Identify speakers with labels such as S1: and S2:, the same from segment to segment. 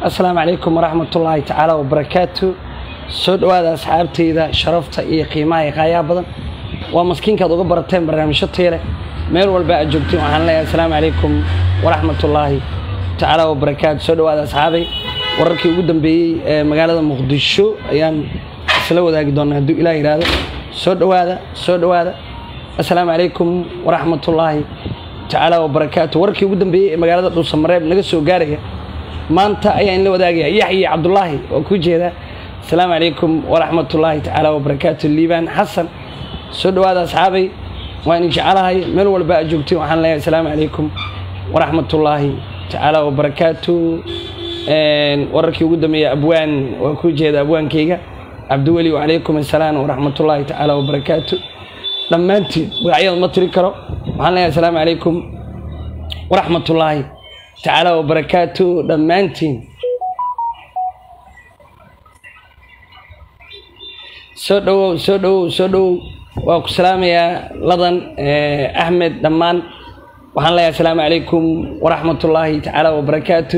S1: asalaamu calaykum waraxmat ullaahi tacaala wabarakaatu soo dhowaada asxaabteyda sharafta iyo qiimaha iyo qaayaha badan waa maskiinkaad uga barateen barnaamijyo teele meel walba aad joogtiin waxaan leeyahay asalaamu calaykum waraxmat ullaahi tacaala wabarakaatu soo dhowaada asxaabay wararkii ugu dambeeyey ee magaalada muqdisho ayaan isla wadaagi doonaa hadduu ilaah yidhaahdo soo dhowaada soo dhowaada asalaamu calaykum waraxmatullaahi tacaala wabarakaatu wararkii ugu dambeeyey ee magaalada dhuusamareeb naga soo gaaraya maanta ayaan la wadaagaya yaxya cabdulaahi oo ku jeeda asalaamu calaykum waraxmatullaahi tacaala wabarakaatu liibaan xasan soo dhowaada asxaabay waan idin jecelahay meel walba aad joogtiin waxaan leeyahay asalaamu calaykum waraxmatullaahi tacaala wabarakaatu wararkii ugu dambeeyey abwaan waa ku jeeda abwaankayga cabdiweli wacalaykum assalaam waraxmatullaahi tacaala wabarakaatu dhammaantiin magacyada ma tiri karo waxaan leeyahay asalaamu calaykum waraxmatullaahi tacaala wabarakaatu dhammaantiin soo dhowow soo dhowow soo dhowow waa ku salaamayaa ladan axmed dhammaan waxaan leeyahay asalaamu calaykum waraxmatullaahi tacaala wabarakaatu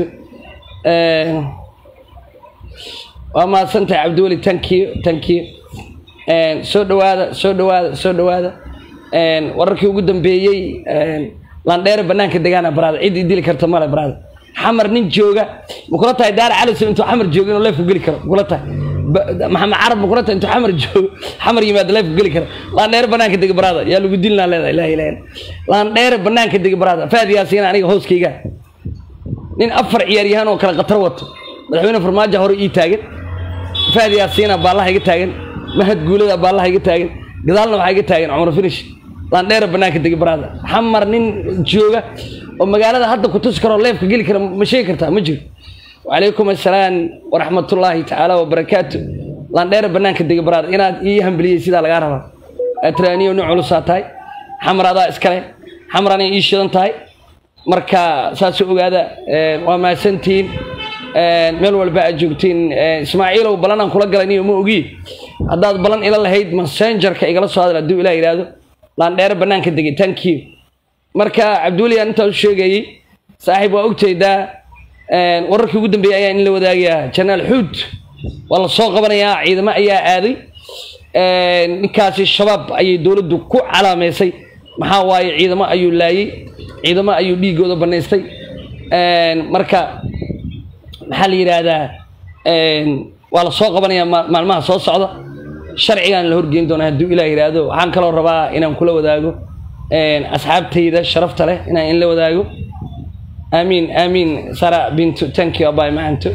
S1: waa mahadsantahay cabdiweli tankiyo tankiyo soo dhowaada soo dhowaada soo dhowaada wararkii ugu dambeeyey landheere banaanka degaana baraada cid idili karta male baraada xamar nin jooga makula tahay daara calisow intuu xamar joogo inuu leefku geli karo makula tahay maxamed carab makula tahay intuu xamar joogo xamar yimaado leefku geli karo landheere banaanka dega baraada yaa lagu dilnaa leedahay ilaha ilaha landheere banaanka dega baraada faad yaasiina aniga hooskayga nin afar ciyaaryahaan oo kale khatar wato madaxweyne farmaajo hore ii taagan faad yaasiina baallaha iga taagan mahad guulada baallaha iga taagan gadaalna waxaa iga taagan cumar finish landheera banaanka degi baraada xamar nin jooga oo magaalada hadda ku tusi karoo leefka geli kara ma sheegi kartaa ma jiro wacalaykum assalaam waraxmatullaahi tacaala wabarakaatu landheera banaanka degi baraada inaad ii hambiliyey sidaa lagaa rabaa atraaniyo nin culusaa tahay xamar adaa iskale xamar anay ii shidan tahay marka saas ogaada waa mahadsantihiin meel walba aad joogtiin ismaaciilow balanaan kula galay niyo ma ogi haddaad balan ila lahayd messengerka igala soo hadal hadduu ilah yidhaahdo laandheere banaanka degay tankiyo marka cabdiweli aan intaas u sheegayey saaxiib waa ogtaydaa wararkii ugu dambeeyey ayaan in la wadaagayaa janaal xuud waa la soo qabanayaa ciidamo ayaa aaday ninkaasi shabaab ayay dowladdu ku calaameysay maxaa waaye ciidamo ayuu laayey ciidamo ayuu dhiigooda banaystay marka maxaa la yidhaahdaa waa la soo qabanayaa maalmaha soo socda sharcigaan la horgeyn doonaa hadduu ilah yidhaahdo waxaan kaloo rabaa inaan kula wadaago asxaabtayda sharafta leh inaan in la wadaago aamiin aamiin sara bintu tanki abay macanto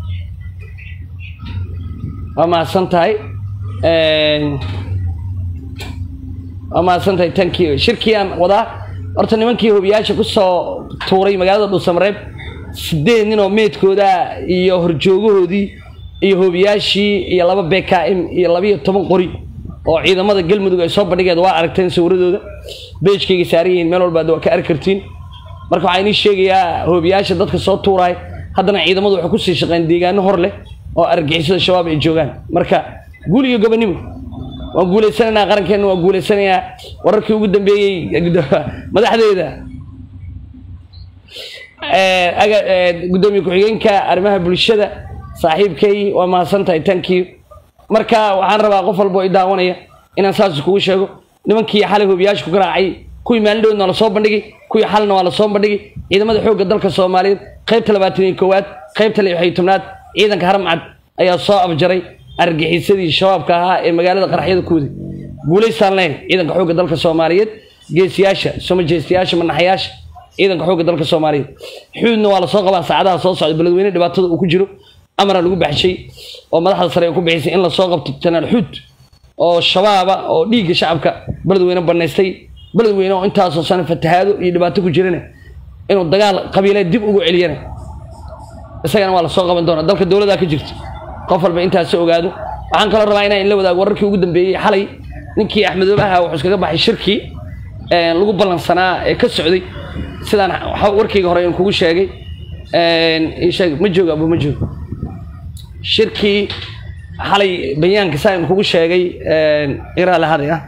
S1: waa mahadsan tahay waa mahadsan tahay tanki shirkii aan wadaa horta nimankii hobiyaasha kusoo tuuray magaalada dhuusamareeb sideed nin oo meedkooda iyo horjoogahoodii iyo hoobiyaashii iyo laba b k m iyo labiiyo toban qori oo ciidamada galmudug ay soo bandhigeed waa aragteen sawiradooda beejkayga saaran yihiin meel walbaad waa ka arki kartiin marka waxaa inii sheegayaa hoobiyaasha dadka soo tuuraay haddana ciidamadu waxay kusii shaqeen deegaano hor leh oo argixisada shabaab ay joogaan marka guul iyo gobonimo waan guulaysanaynaa qarankeenna waan guulaysanayaa wararkii ugu dambeeyey madaxdeeda gudoomiye ku-xigeenka arrimaha bulshada saaxiibkay waa mahadsantahay tankiyo marka waxaan rabaa qof walba oo i daawanaya inaan saas kugu sheego nimankii xalay hoobiyaasha ku garaacay kuwii maalindhoodna waa lasoo bandhigay kuwii xalna waa lasoo bandhigay ciidamada xoogga dalka soomaaliyeed qaybta labaatan iyo koowaad qaybta lix iyo tobnaad ciidanka haramcad ayaa soo abjaray argixisadii shabaabka ahaa ee magaalada qaraxyada ku waday guulaystaan leyn ciidanka xoogga dalka soomaaliyeed geesiyaasha somajeestayaasha manaxayaasha ciidanka xoogga dalka soomaaliyeed xuudna waa lasoo qabaa saacadaha soo socda beledweyne dhibaatada uu ku jiro amara lagu baxshay oo madaxda sare ay ku bixisay in lasoo qabto janaal xuud oo shabaaba oo dhiigga shacabka beledweyne banaystay beledweyne oo intaasoo sano fatahaado iyo dhibaato ku jirana inuu dagaal qabiileed dib ugu celiyana isagana waa lasoo qaban doona dalka dowladaa ka jirta qof walba intaas ogaado waxaan kaloo rabaa inaan la wadaago wararkii ugu dambeeyey xalay ninkii axmedoobe ahaa wuxuu iskaga baxay shirkii lagu ballansanaa ee ka socday sidaan warkayga hore in kugu sheegay sheeg ma joogo abu ma joogo shirkii xalay bayaanka saa in kugu sheegay iraa lahaday ah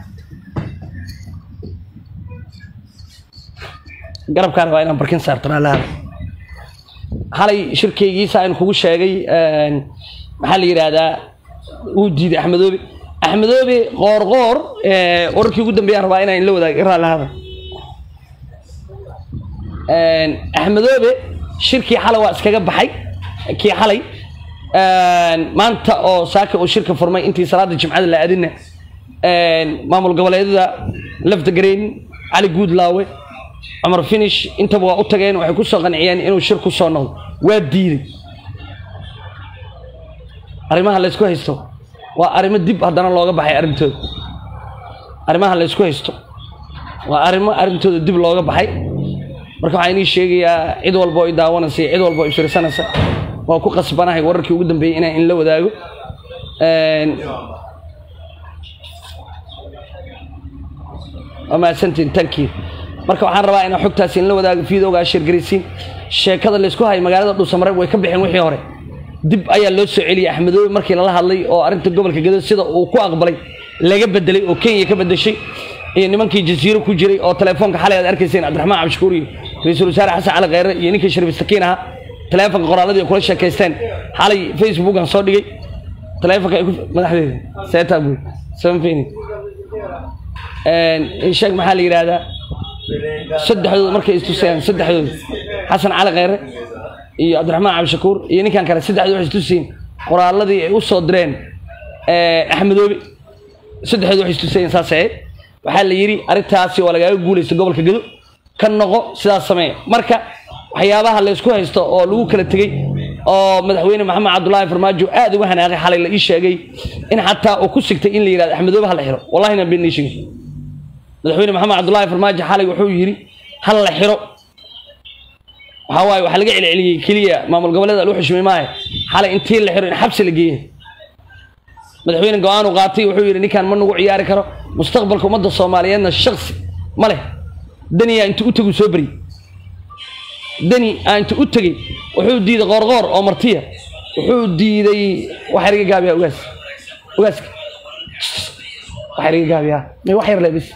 S1: garabkaa rabaa inaan barkin saarto lahaday xalay shirkaygiisa aan kugu sheegay maxaa la yidhaahdaa uu diiday axmedoobe axmedoobe qoorqoor wararkii ugu dambeeyaan rabaa inaan la wadaago raallahada axmedoobe shirkii xalay waa iskaga baxay kii xalay maanta oo saaka uu shirka furmay intii salaada jimcada la aadina maamul goboleedyada lafta gareyn cali guudlaawe cumar finish intaba waa u tageen waxay kusoo qanciyeen inuu shir ku soo noqdo waa diiday arrimaha laysku haysto waa arrimo dib haddana looga baxay arrintooda arrimaha laysku haysto waa arrimo arrintooda dib looga baxay marka waxaa inii sheegayaa cid walba oo i daawanaysa iyo cid walba oo i fiirsanaysa waa ku qasbanahay wararkii ugu dambeeyey inaan in la wadaago waa mahadsantiin tankii marka waxaan rabaa inaan xogtaasi in la wadaago fiidoogaa shirgaraysiin sheekada laysku hayay magaalada dhuusamareeb way ka bixeen wixii hore dib ayaa loo soo celiyey axmedoobe markii lala hadlay oo arrinta gobolka gado sida uu ku aqbalay laga bedelay oo kenya ka bedeshay iyo nimankii jasiiro ku jiray oo telefoonka xalay aad arkayseen cabdiraxmaan cabdishakuur iyo ra-iisul wasaare xasan cali kheyre iyo ninkii shariif sakiin ahaa teleefonka qoraaladii ay kula sheekaysteen xalay facebookan soo dhigay teleefonka ay ku madaxdeeda seeta buy samfini sheeg maxaa la yidhaahdaa saddexdooda markay istusayaan saddexdooda xasan cali kheyre iyo cabdiraxmaan cabdishakuur iyo ninkan kale saddexdooda waxay istusayeen qoraaladii ay u soo direen axmedoobe saddexdooda waxay istusayeen saas ahayd waxaa la yidhi arrintaasi waa lagaaga guulaysta gobolka gado ka noqo sidaas sameeya marka waxyaabaha laysku haysto oo lagu kala tegey oo madaxweyne maxamed cabdulaahi farmaajo aad uga hanaaqay xalay la ii sheegay in xataa uu ku sigtay in la yidhahdo axmedoobe ha la xiro wallahi na been sheegay madaxweyne maxamed cabdulaahi farmaajo xalay wuxuu yidhi ha la xiro waxaa waaye waxaa laga celceliyey keliya maamul goboleeda lagu xushmay maahe xalay intii la xiro in xabsi la geeya madaxweyne go-aan uu qaatay wuxuu yidhi ninkaan ma nagu ciyaari karo mustaqbalka ummadda soomaaliyeedna shaksi ma leh daniyaa intuu u tegu soo beri dani aa intuu u tegey wuxuu diiday qoorqoor oo martiya wuxuu diiday waxaa laga gaabiyaa ugaas ugaaska waxaa laga gaabiyaa may wax yar le bis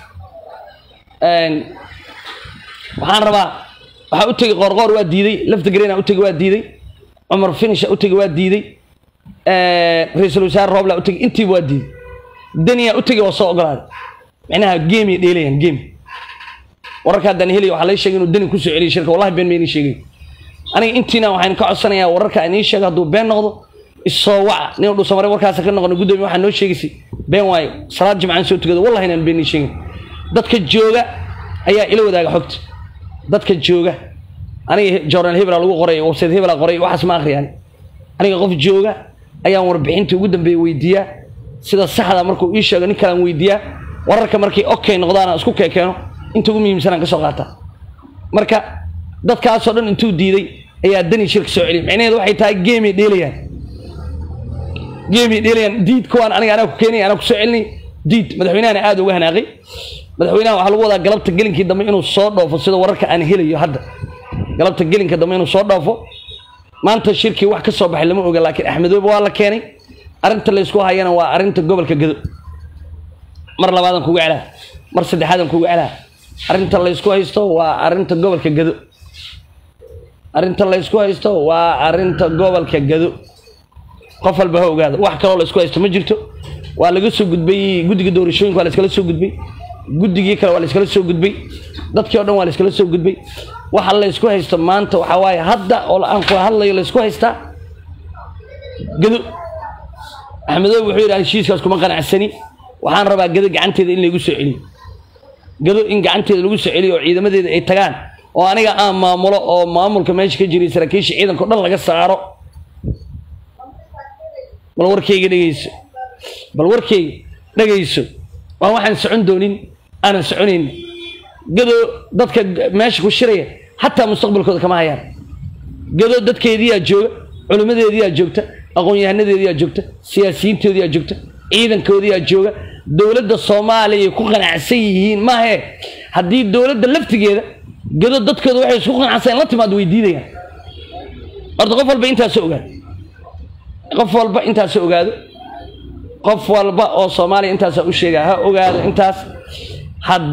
S1: waxaan rabaa waxaa u tegey qoorqoor waa diiday lafta garena u tegey waa diiday cumar finisha u tegey waa diiday ra-iisul wasaare roobla u tegey intiiba waa diiday daniyaa u tegey waa soo ogolaaday micnaha geemay dheelayaan geem wararka haddaan helaya waxaa laga sheegay inuu dani kusoo celiyay shirka wallahi been ma inii sheegay aniga intiina waxaan ka codsanayaa wararka aan ii sheego hadduu been noqdo isoo waca nin dhuusamare warkaasa ka noqono guddoomiye waxaa noo sheegaysay been waayo salaad jimcaan soo tukado wallahi inaan been ii sheegin dadka jooga ayaa ila wadaaga xogta dadka jooga aniga jornal hebela lagu qoray website hebela qoray waxaas ma akhriyaan aniga qof jooga ayaan warbixintii ugu dambeeya weydiiyaa sida saxda markuu ii sheego nin kalaan weydiiyaa wararka markay okay noqdaan isku keekeeno inta ugu muhiimsanaan ka soo qaata marka dadkaasoo dhan intuu diiday ayaa dani shirka soo celiyay micnaheedu waxay tahay geemay dheelayaan geemay dheelayaan diid kuwaan aniga anaa ku keenay anaa ku soo celinay diid madaxweynahana aad uga hanaaqay madaxweynaha waxaa lagu wadaa galabta gelinkii dambe inuu soo dhoofo sida wararka aan helayo hadda galabta gelinka dambe inuu soo dhoofo maanta shirkii wax ka soo baxay lama oga laakiin axmedoobe waa la keenay arrinta laysku hayana waa arrinta gobolka gado mar labaadan kuga celaa mar saddexaadan kuga celaa arrinta laysku haysto waa arrinta gobolka gado arrinta laysku haysto waa arrinta gobolka gado qof walba ha ogaado wax kaloo laysku haysto ma jirto waa laga soo gudbay guddiga doorashooyinka waa layskala soo gudbay guddigii kale waa layskala soo gudbay dadkii o dhan waa layskala soo gudbay waxa laysku haysto maanta waxaa waaye hadda oo aan kula hadlayo laysku haystaa gado axmedoobe wuxuu yidhi heshiiskaas kuma qanacsani waxaan rabaa gado gacanteeda in laygu soo celiyo gado in gacanteeda lagu soo celiyo oo ciidamadeeda ay tagaan oo aniga aan maamulo oo maamulka meesha ka jiray saraakiisha ciidanka o dhan laga saaro bal warkayga dhegeyso bal warkayga dhegayso waa waxaan socon doonin aanan soconayn gado dadka meesha ku shiraya xataa mustaqbalkooda kama hayaan gado dadkeediyaa jooga culimmadeediyaa joogta aqoon-yahanadeediyaa joogta siyaasiyiintoodiyaa joogta ciidankoodiyaa jooga dowladda soomaaliya ku qanacsan yihiin maahe haddii dowladda laftigeeda gado dadkooda waxay isku qanacsan la timaad way diidayaan horta qof walba intaasoo ogaado qof walba intaasoo ogaado qof walba oo soomaaliya intaasaa u sheegaa ha ogaado intaas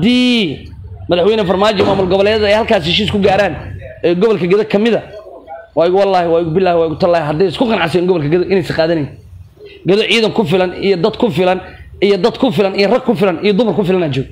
S1: haddii madaxweyne farmaajo maamul goboleedyada ay halkaas heshiis ku gaaraan ee gobolka gado ka mida waa igu wallaahi waa igu billaahi waa igu tallaahi hadday isku qanacsayen gobolka gado inaysa qaadanayn gado ciidan ku filan iyo dad ku filan iyo dad ku filan iyo rag ku filan iyo dumar ku filanaa joog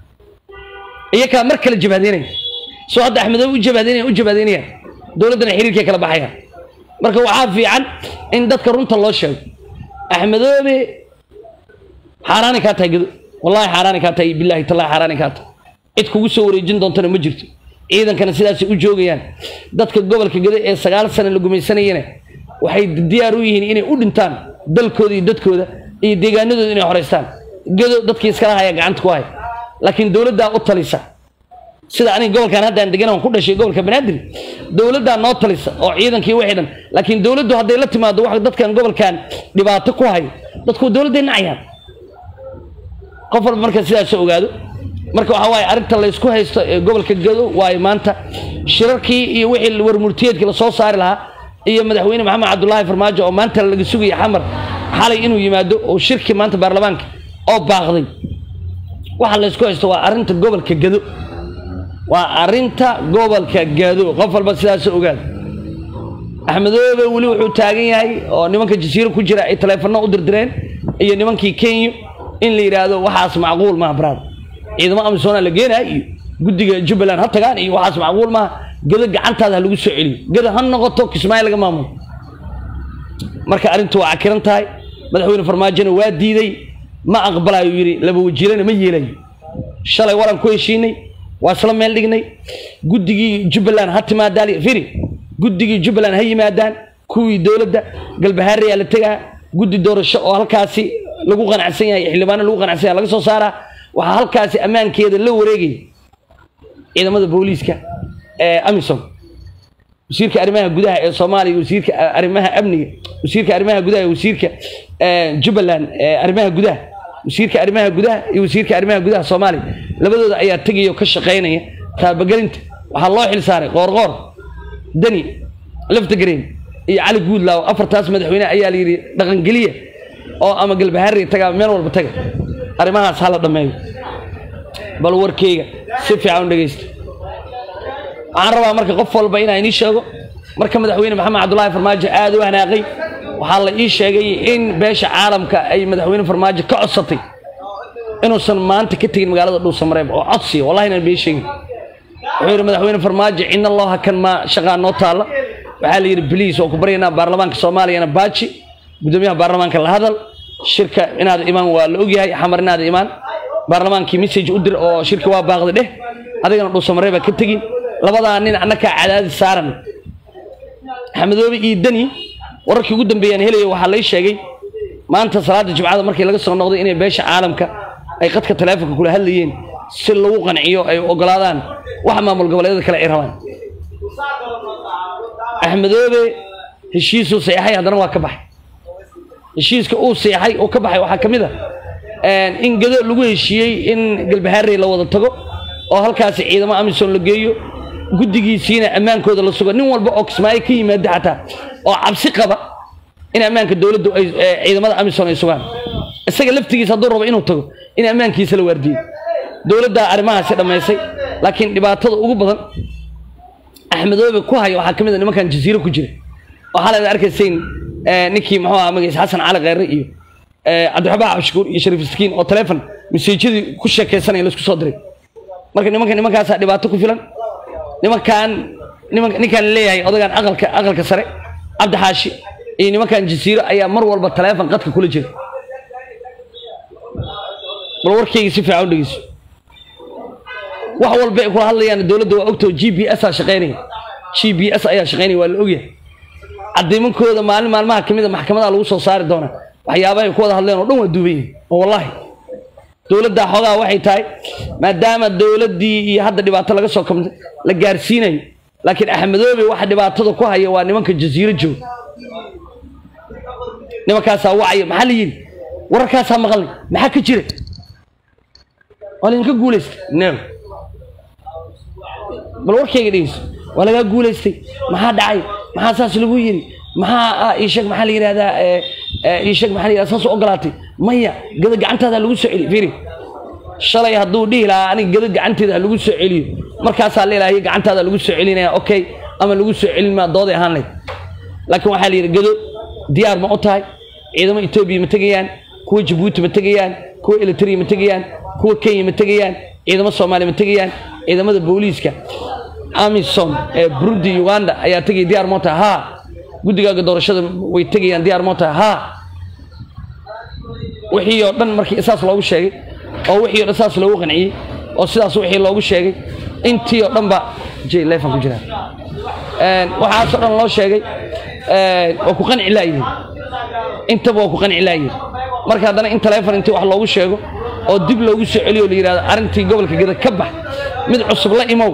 S1: iyakaa mar kale jabaadeynaya soo hadda axmedoobe u jabaadeynaya u jabaadeynayaan dowladdana xiriirkay kala baxayaan marka waxaa fiican in dadka runta loo sheego axmedoobe xaaraani kaa tahay gado wallahi xaaraani kaa tahay billahi tallahi xaaraani kaa tahay cid kugu soo wareejin doontana ma jirto ciidankana sidaasay u joogayaan dadka gobolka gado ee sagaal sano la gumaysanayana waxay diyaar u yihiin inay u dhintaan dalkooda iyo dadkooda iyo deegaanadooda inay horeystaan gado dadkii iskala haya gacanta ku haya laakiin dowladdaa u talisa sida aniga gobolkan haddaan degan aan ku dhashay gobolka banaadir dowladdaa noo talisa oo ciidankii wixii dhan laakiin dowladdu hadday la timaado wax dadkan gobolkan dhibaato ku hayo dadku dowladday nacayaan qof walba marka sidaas ogaado marka waxaa waaye arrinta laysku haysto ee gobolka gado waayo maanta shirarkii iyo wixii warmurtiyeedkii lasoo saari lahaa iyo madaxweyne maxamed cabdulaahi farmaajo oo maanta laga sugaya xamar xalay inuu yimaado oo shirkii maanta baarlamaanka oo baaqday waxa laysku haysto waa arrinta gobolka gado waa arrinta gobolka gado qof walba sidaas ogaado axmedoobe weli wuxuu taagan yahay oo nimanka jasiiro ku jira ay taleefanno u dirdireen iyo nimankii kenya in la yidhaahdo waxaas macquul maaha baraad ciidamo amisoona la geenaya iyo guddiga jubbaland ha tagaan iyo waxaas macquul maaha gado gacantaada ha lagu soo celiyo gado ha noqoto kismaayo laga maamulo marka arrintu waa cakiran tahay madaxweyne farmaajona waa diiday ma aqbalayo yidhi laba wajiirana ma yeelayo shalay waran ku heshiinay waa isla meel dhignay guddigii jubbaland ha timaadaan firi guddigii jubbaland ha yimaadaan kuwii dowladda galbahaarayaa la tegaa guddi doorasho oo halkaasi lagu qanacsan yahay xildhibaano lagu qanacsan yahay laga soo saaraa waxaa halkaasi ammaankeeda la wareegaya ciidamada booliiska ee amisom wasiirka arrimaha gudaha ee soomaaliya wasiirka arrimaha amniga wasiirka arrimaha gudaha wasiirka jubbaland ee arrimaha gudaha wasiirka arrimaha gudaha iyo wasiirka arrimaha gudaha soomaaliya labadooda ayaa tegaya oo ka shaqaynaya taabagelinta waxaa loo xil saaray qoorqoor dani laftagreen iyo cali guudlaaw afartaas madaxweyne ayaa la yidhi dhaqangeliya oo ama galbahaari taga meel walba taga arrimahaas hala dhammeeyo bal warkeyga si fiican u dhegeysta waxaan rabaa marka qof walba inaan inii sheego marka madaxweyne maxamed cabdulaahi farmaajo aada u hanaaqay waxaa la ii sheegay in beesha caalamka ay madaxweyne farmaajo ka codsatay inuusan maanta ka tegin magaalada dhuusamareeb oo codsiya wallahi inaan been sheegin wuxuu yidhi madaxweyne farmaajo cidna loo hakan maa shaqaa noo taalla waxaa la yidhi bliis oo ku baryaynaa baarlamaanka soomaaliyana baaji gudoomiyaha baarlamaanka la hadal shirka inaad imaan waa la ogyahay xamar inaad imaan baarlamaankii message u dir oo shirka waa baaqda dheh adigana dhuusamareeba ka tegin labadaa nin annakaa cadaadis saaran axmedoobe iyo deni wararkii ugu dambeeyaan helaya waxaa lay sheegay maanta salaada jimcada markii laga soo noqday inay beesha caalamka ay qadka taleefonka kula hadlayeen si lagu qanciyo ay ogolaadaan waxa maamul goboleedyada kale ay rabaan axmedoobe heshiisuu seexay haddana waa ka baxay heshiiska uu seexay oo ka baxay waxaa ka mid a in gado lagu heshiiyey in galbahaarey la wada tago oo halkaasi ciidamo amisom la geeyo guddigiisiina ammaankooda la sugo nin walba oo kismaayo ka yimaada xataa oo cabsi qaba in ammaanka dowladdu ay ciidamada amisom ay sugaan isaga laftigiisa hadduu rabo inuu tago in ammaankiisa la waardiyo dowladdaa arrimahaasi dhammaysay laakiin dhibaatada ugu badan axmedoobe ku haya waxaa ka mid a nimankan jasiiro ku jira oo xalay ad arkaysayn ninkii muxuu aha magaciisa xasan cali kheyre iyo cabdiraxmaan cabshakuur iyo shariif iskiin oo taleefon masiijadii ku sheekaysanaya laisku soo diray marka nimanka nimankaasaa dhibaato ku filan nimankan niman ninkaan leeyahay odagaan aqalka aqalka sare cabdi xaashi iyo nimankan jasiiro ayaa mar walba taleefon qadka kula jira bal warkayga si fiican u dhegeyso wax walba ay kula hadlayaan dowladda waa ogtao g b s aa shaqaynaya g b s ayaa shaqaynaya waa la ogyahay cadiimankooda maalin maalmaha kamid a maxkamadaha lagu soo saari doonaa waxyaabaha ay ku wada hadleen oo dhan waa duuban yihin oo wallahi dowladdaa xoogaa waxay tahay maadaama dowladdii iyo hadda dhibaato laga soo kamtay la gaarsiinayo laakiin axmedoobe waxa dhibaatada ku haya waa nimanka jasiiro jooga nimankaasaa wacaya maxaa la yidhi wararkaasaa maqalnay maxaa ka jira waa laydinka guulaystay no bal warkayga dhegeyso waa lagaa guulaystay maxaa dhacay maxaa saas lagu yidhi maxaa iisheeg maxaa la yidhahdaa iisheeg maxaa la yidhahdaa saas u ogolaatay maya gada gacantaada lagu soo celiyo fiiri shalay hadduu dhihi lahaa aniga gada gacanteeda ha lagu soo celiyo markaasaa la ilaahay gacantaada lagu soo celinaya okay ama lagu soo celin maa dooday ahaan layd laakiin waxaa la yidhi gado diyaar ma u tahay ciidamo etoobiya ma tegayaan kuwa jabuuti ma tegayaan kuwa elitria ma tegayaan kuwa kenya ma tegayaan ciidamo soomaaliya ma tegayaan ciidamada booliiska amisom ee burundi uganda ayaa tegaya diyaar moo tahay haa guddigaaga doorashada way tegayaan diyaar moo tahay haa wixii oo dhan markii saas loogu sheegay oo wixii o dhan saas loogu qanciyey oo sidaas wixii loogu sheegay intii oo dhan ba j lefan ku jiraan waxaasoo dhan loo sheegay waa ku qanci laayihin intaba waa ku qanci laayihin marka haddana in taleefon intii wax loogu sheego oo dib loogu soo celiyo la yidhahdo arrintii gobolka geda ka bax mid cusub la imow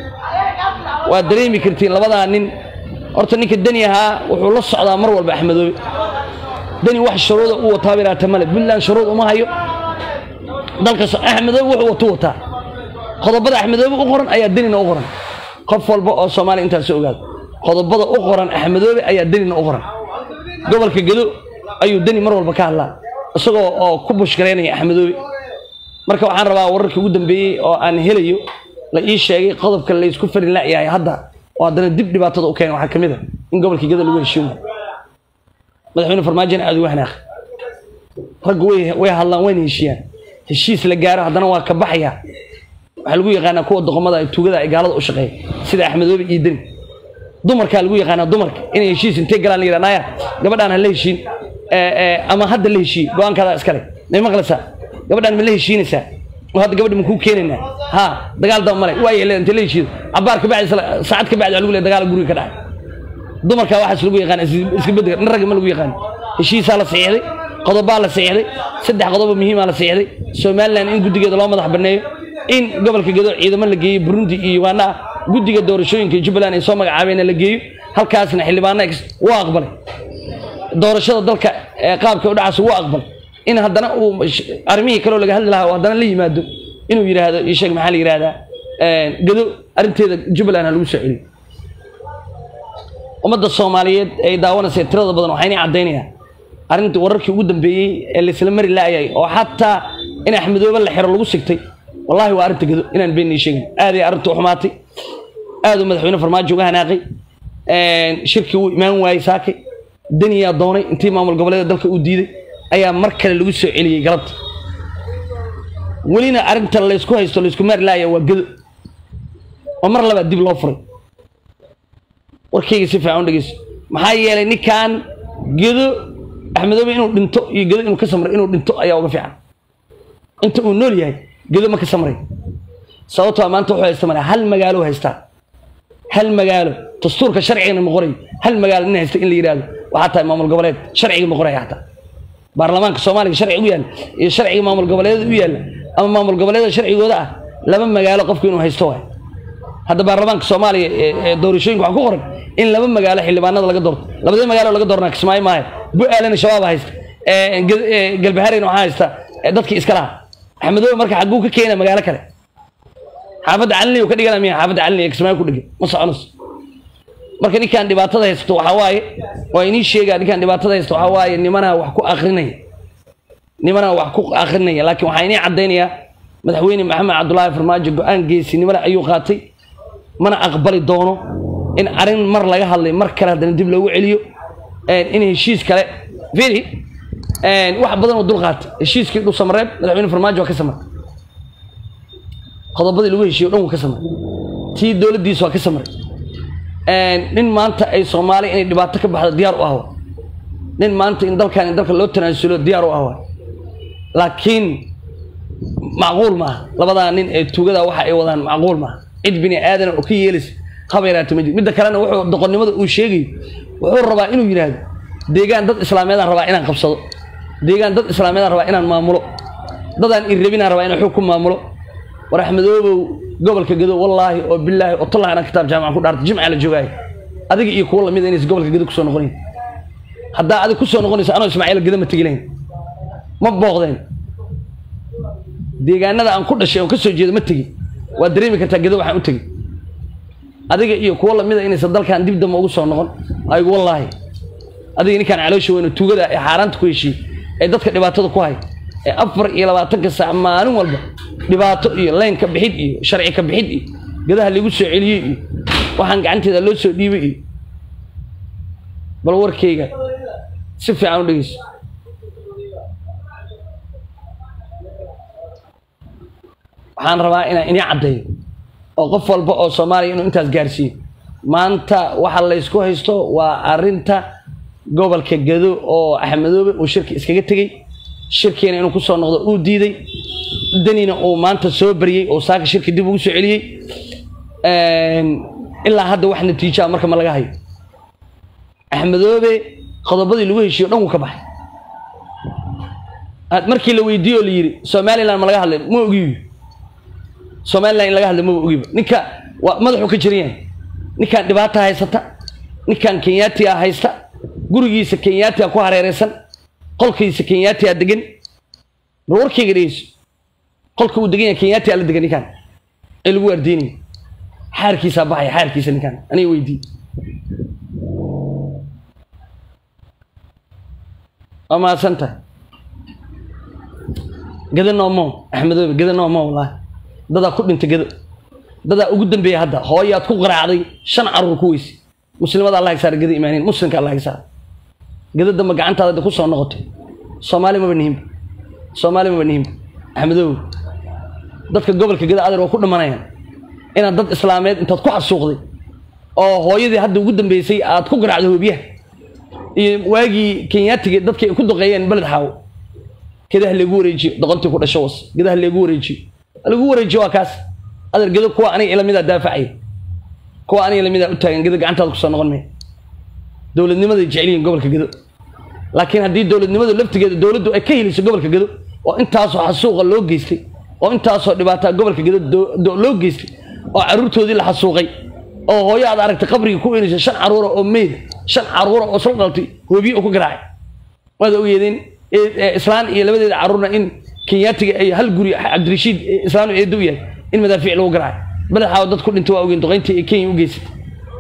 S1: waa dareemi kartiin labadaa nin horta ninka deni ahaa wuxuu la socdaa mar walba axmedoobe deni wax shuruuda u wataa biraata male puntland shuruud uma hayo dalka axmedoobe wuxuu watu wataa qodobada axmedoobe u qoran ayaa denina u qoran qof walba oo soomaaliya intaas ogaado qodobada u qoran axmedoobe ayaa denina u qoran gobolka gedo ayuu deni mar walba ka hadlaa isagoo oo ku bushgaraynaya axmedoobe marka waxaan rabaa wararkii ugu dambeeyey oo aan helayo la ii sheegay qodobka laysku farin layahay hadda oo haddana dib dhibaatada u keena waxaa ka mid a in gobolka geda lagu heshiimo madaxweyne farmaajona aada uga hanaaq raggu way way hadlaan wayna heshiiyaan heshiis la gaaro haddana waa ka baxaya waxaa lagu yaqaanaa kuwa doqomada tuugada ay gaalada u shaqeeya sida axmedoobe iyo deni dumarkaa lagu yaqaanaa dumarka inay heshiis intay galaan la yidhaha naya gabadhaan ha la heshiin ama hadda la heshiiye go-aankaadaa iskale may maqlaysaa gabadhaan ma la heshiinaysaa oo hadda gabadha makuu keenaynaa ha dagaal daba male waa yeeleen inta la heshiido cabaar kabacdi saacad kabacdi waa lagu leeyahay dagaal guriga ka dhacay dumarkaa waxaas lagu yaqaan iska bedega nin ragga ma lagu yaqaan heshiisaa la saxiixday qodobaa la saxiixday saddex qodobo muhiimaa la saxiixday somaliland in guddigeeda loo madax banneeyo in gobolka gedo ciidamo la geeyo burundi iyo uganda ah guddiga doorashooyinka jubbaland ay soo magacaabeen la geeyo halkaasna xildhibaana wuu aqbalay doorashada dalka qaabka u dhacaas wuu aqbalay in haddana uu arrimihii kaleo laga hadli lahaa oo haddana la yimaado inuu yidhaahdo ii sheeg maxaa la yidhahdaa gedo arrinteeda jubbaland ha lagu soo celiyo ummadda soomaaliyeed ay daawanaysa tirada badan waxayna caddaynayaan arrintii wararkii ugu dambeeyey ee laysla mari laayay oo xataa in axmedoobe la xiro lagu sigtay wallahi waa arrinta gedo inaan been ii sheegin aaday arrintu xumaatay aaduu madaxweyne farmaajo uga hanaaqay shirkii uu imaan waayey saakay deniyaa doonay intii maamul goboleeda dalka uu diiday ayaa mar kale lagu soo celiyey galabta welina arrinta laysku haysto laysku maari laaya waa gedo oo mar labaad dib loo furay warkayga si fiican u dhegeyso maxaa yeelay ninkan gedo axmedoobe inuu dhinto iyo gedo inuu ka samray inuu dhinto ayaa uga fiican inta uu nool yahay gedo ma ka samray sababtoo maanta wuxuu haysta male hal magaalo haystaa hal magaalo dastuurka sharcigana ma qorayo hal magaalo nin haysta in la yidhaahdo waxaa tahay maamul goboleed sharciga ma qoraya xataa baarlamaanka soomaaliga sharciga u yaalla iyo sharciga maamul goboleedada u yaalla ama maamul goboleeda sharcigooda ah laba magaalo qofku inuu haysto waay hadda baarlamaanka soomaaliya ee doorashooyinka waxaa ku qoran in laba magaalo xildhibaanada laga doorto labadii magaalo laga doornaa kismaayo maayo bu-aalana shabaab haysta galbahareyna waxaa haysta dadkii iska laha axmedoobe marka xagguu ka keena magaalo kale xaafadda calini ka dhigana miya xaafadda calini ee kismaayo ku dhigan ma soconayso marka ninkaan dhibaatada haysto waxaa waaye waa inii sheegaa ninkaan dhibaatada haysto waxaa waaye nimanaa wax ku akrinaya nimanaa wax ku akrinaya laakiin waxaa inii caddaynayaa madaxweyne maxamed cabdulaahi farmaajo go-aan geesinimole ayuu qaatay mana aqbali doono in arrin mar laga hadlay mar kale haddana dib loogu celiyo in heshiis kale firi wax badan oo dul qaatay heshiiskii dhul samareeb madaxweyne farmaajo waa ka samray qodobadii lagu heshiiyo o dhan wuu ka samray tii dowladdiisa waa ka samray nin maanta ay soomaaliya inay dhibaato ka baxdo diyaar u ahwa nin maanta in dalkan in dalka loo tanaasulo diyaar u ahwa laakiin macquul maaha labadaa nin ee tuugada waxa ay wadaan macquul maaha cid bini aadan oo ka yeelaysa habayraata ma jiro midda kalena wuxuu doqonnimada uu sheegayo wuxuu rabaa inuu yidhaahdo deegaan dad islaameedaan rabaa inaan qabsado deegaan dad islaameedaan rabaa inaan maamulo dadaan irrabinaan rabaa inaan xog ku maamulo war axmedoobow gobolka gedo wallaahi oo bilaahi oo tallahi anaan kitaab jaamaca ku dhaartay jimca la joogaayo adiga iyo kuwa lamid inaysa gobolka gedo kusoo noqonayn haddaa adig kusoo noqonaysa anoo ismaaciil gedo ma tegi lahayn ma booqdeen deegaanada aan ku dhashay oon ka soo jeedo ma tegin waad dareemi kartaa gedo waxaan u tegey adiga iyo kuwo lamida inaysan dalkan dib damba ugu soo noqon aygu wallaahi adiga ninkaan caloosha weyno tuugada ee xaaraanta ku heshiiyey ee dadka dhibaatada ku hay ee afar iyo labaatanka saac maalin walba dhibaato iyo leyn ka bixid iyo sharci ka bixid iyo gedaha lagu soo celiyey iyo waxaan gacanteeda loo soo dhiibay iyo bal warkayga si fiican u dhegeyso waxaan rabaa inaan inii caddeeyo oo qof walba oo soomaaliya inuu intaas gaarsiiyo maanta waxa laysku haysto waa arrinta gobolka gado oo axmedoobe uu shirki iskaga tegey shirkiina inuu kusoo noqdo uu diiday danina uu maanta soo baryey oo saaka shirki dib ugu soo celiyey ilaa hadda wax natiijaa marka ma laga hayo axmedoobe qodobadii lagu heshiiyo dhan wuu ka baxay markii la weydiiye oo la yidhi somalilan ma laga hadlay ma ogiyo somalilan in laga hadlay maba ogiba ninka waa madaxuu ka jiran yahay ninkan dhibaata haysata ninkan kenyatia haysta gurigiisa kenyatia ku hareereysan qolkiisa kenyatia degan bal warkayga dhegeyso qolka uu degan yahay kenyatia la degan ninkan ee lagu waardiinaya xaarkiisaa baxaya xaarkiisa ninkan aniga weydii waa mahadsantahay gado noomo axmedoobe gado noomo wallaahi dadaa ku dhintay gado dadaa ugu dambeeya hadda hooyaad ku qaraacday shan caruur ku weyse muslimada allah saar gado imaaniin muslimka allah saar gado damba gacantaada ku soo noqotay soomaali maba nihimba soomaali maba nihimba axmedoobe dadka gobolka gado adeer waa ku dhimanayaan inaad dad islaameed intaad ku xasuuqday oo hooyadii hadda ugu dambeysay aad ku garaacday hoobiyaha iyo waagii kenyaatiga dadka ay ku duqeeyeen beled xaawo gedaha leegu wareejiyo doqontii ku dhasho was gedaha leegu wareejiyo lagu wareejiyo waa kaas adeer gedo kuwa aniga ilamida daafacay kuwa aniga ilamida u taagan gedo gacantaada kusoo noqon maya dowladnimaday jecelyihiin gobolka gedo laakiin haddii dowladnimadu laftigeeda dowladdu ay ka heliso gobolka gedo oo intaasoo xasuuqa loo geystay oo intaasoo dhibaataa gobolka gedo loo geystay oo caruurtoodii la xasuuqay oo hooyo aad aragtay qabrigii ku inaysa shan caruura oo meyd shan caruura oo soo dhaltay hoobiye oo ku garaacay waad ogeedeen islaan iyo labadeeda caruurna in kenyaatiga ay hal guri cabdirashiid islaan eedo u yahay in madaafiic lagu garaacay madaxaa dad ku dhintay waa ogeen duqayntii ay kenya u geysatay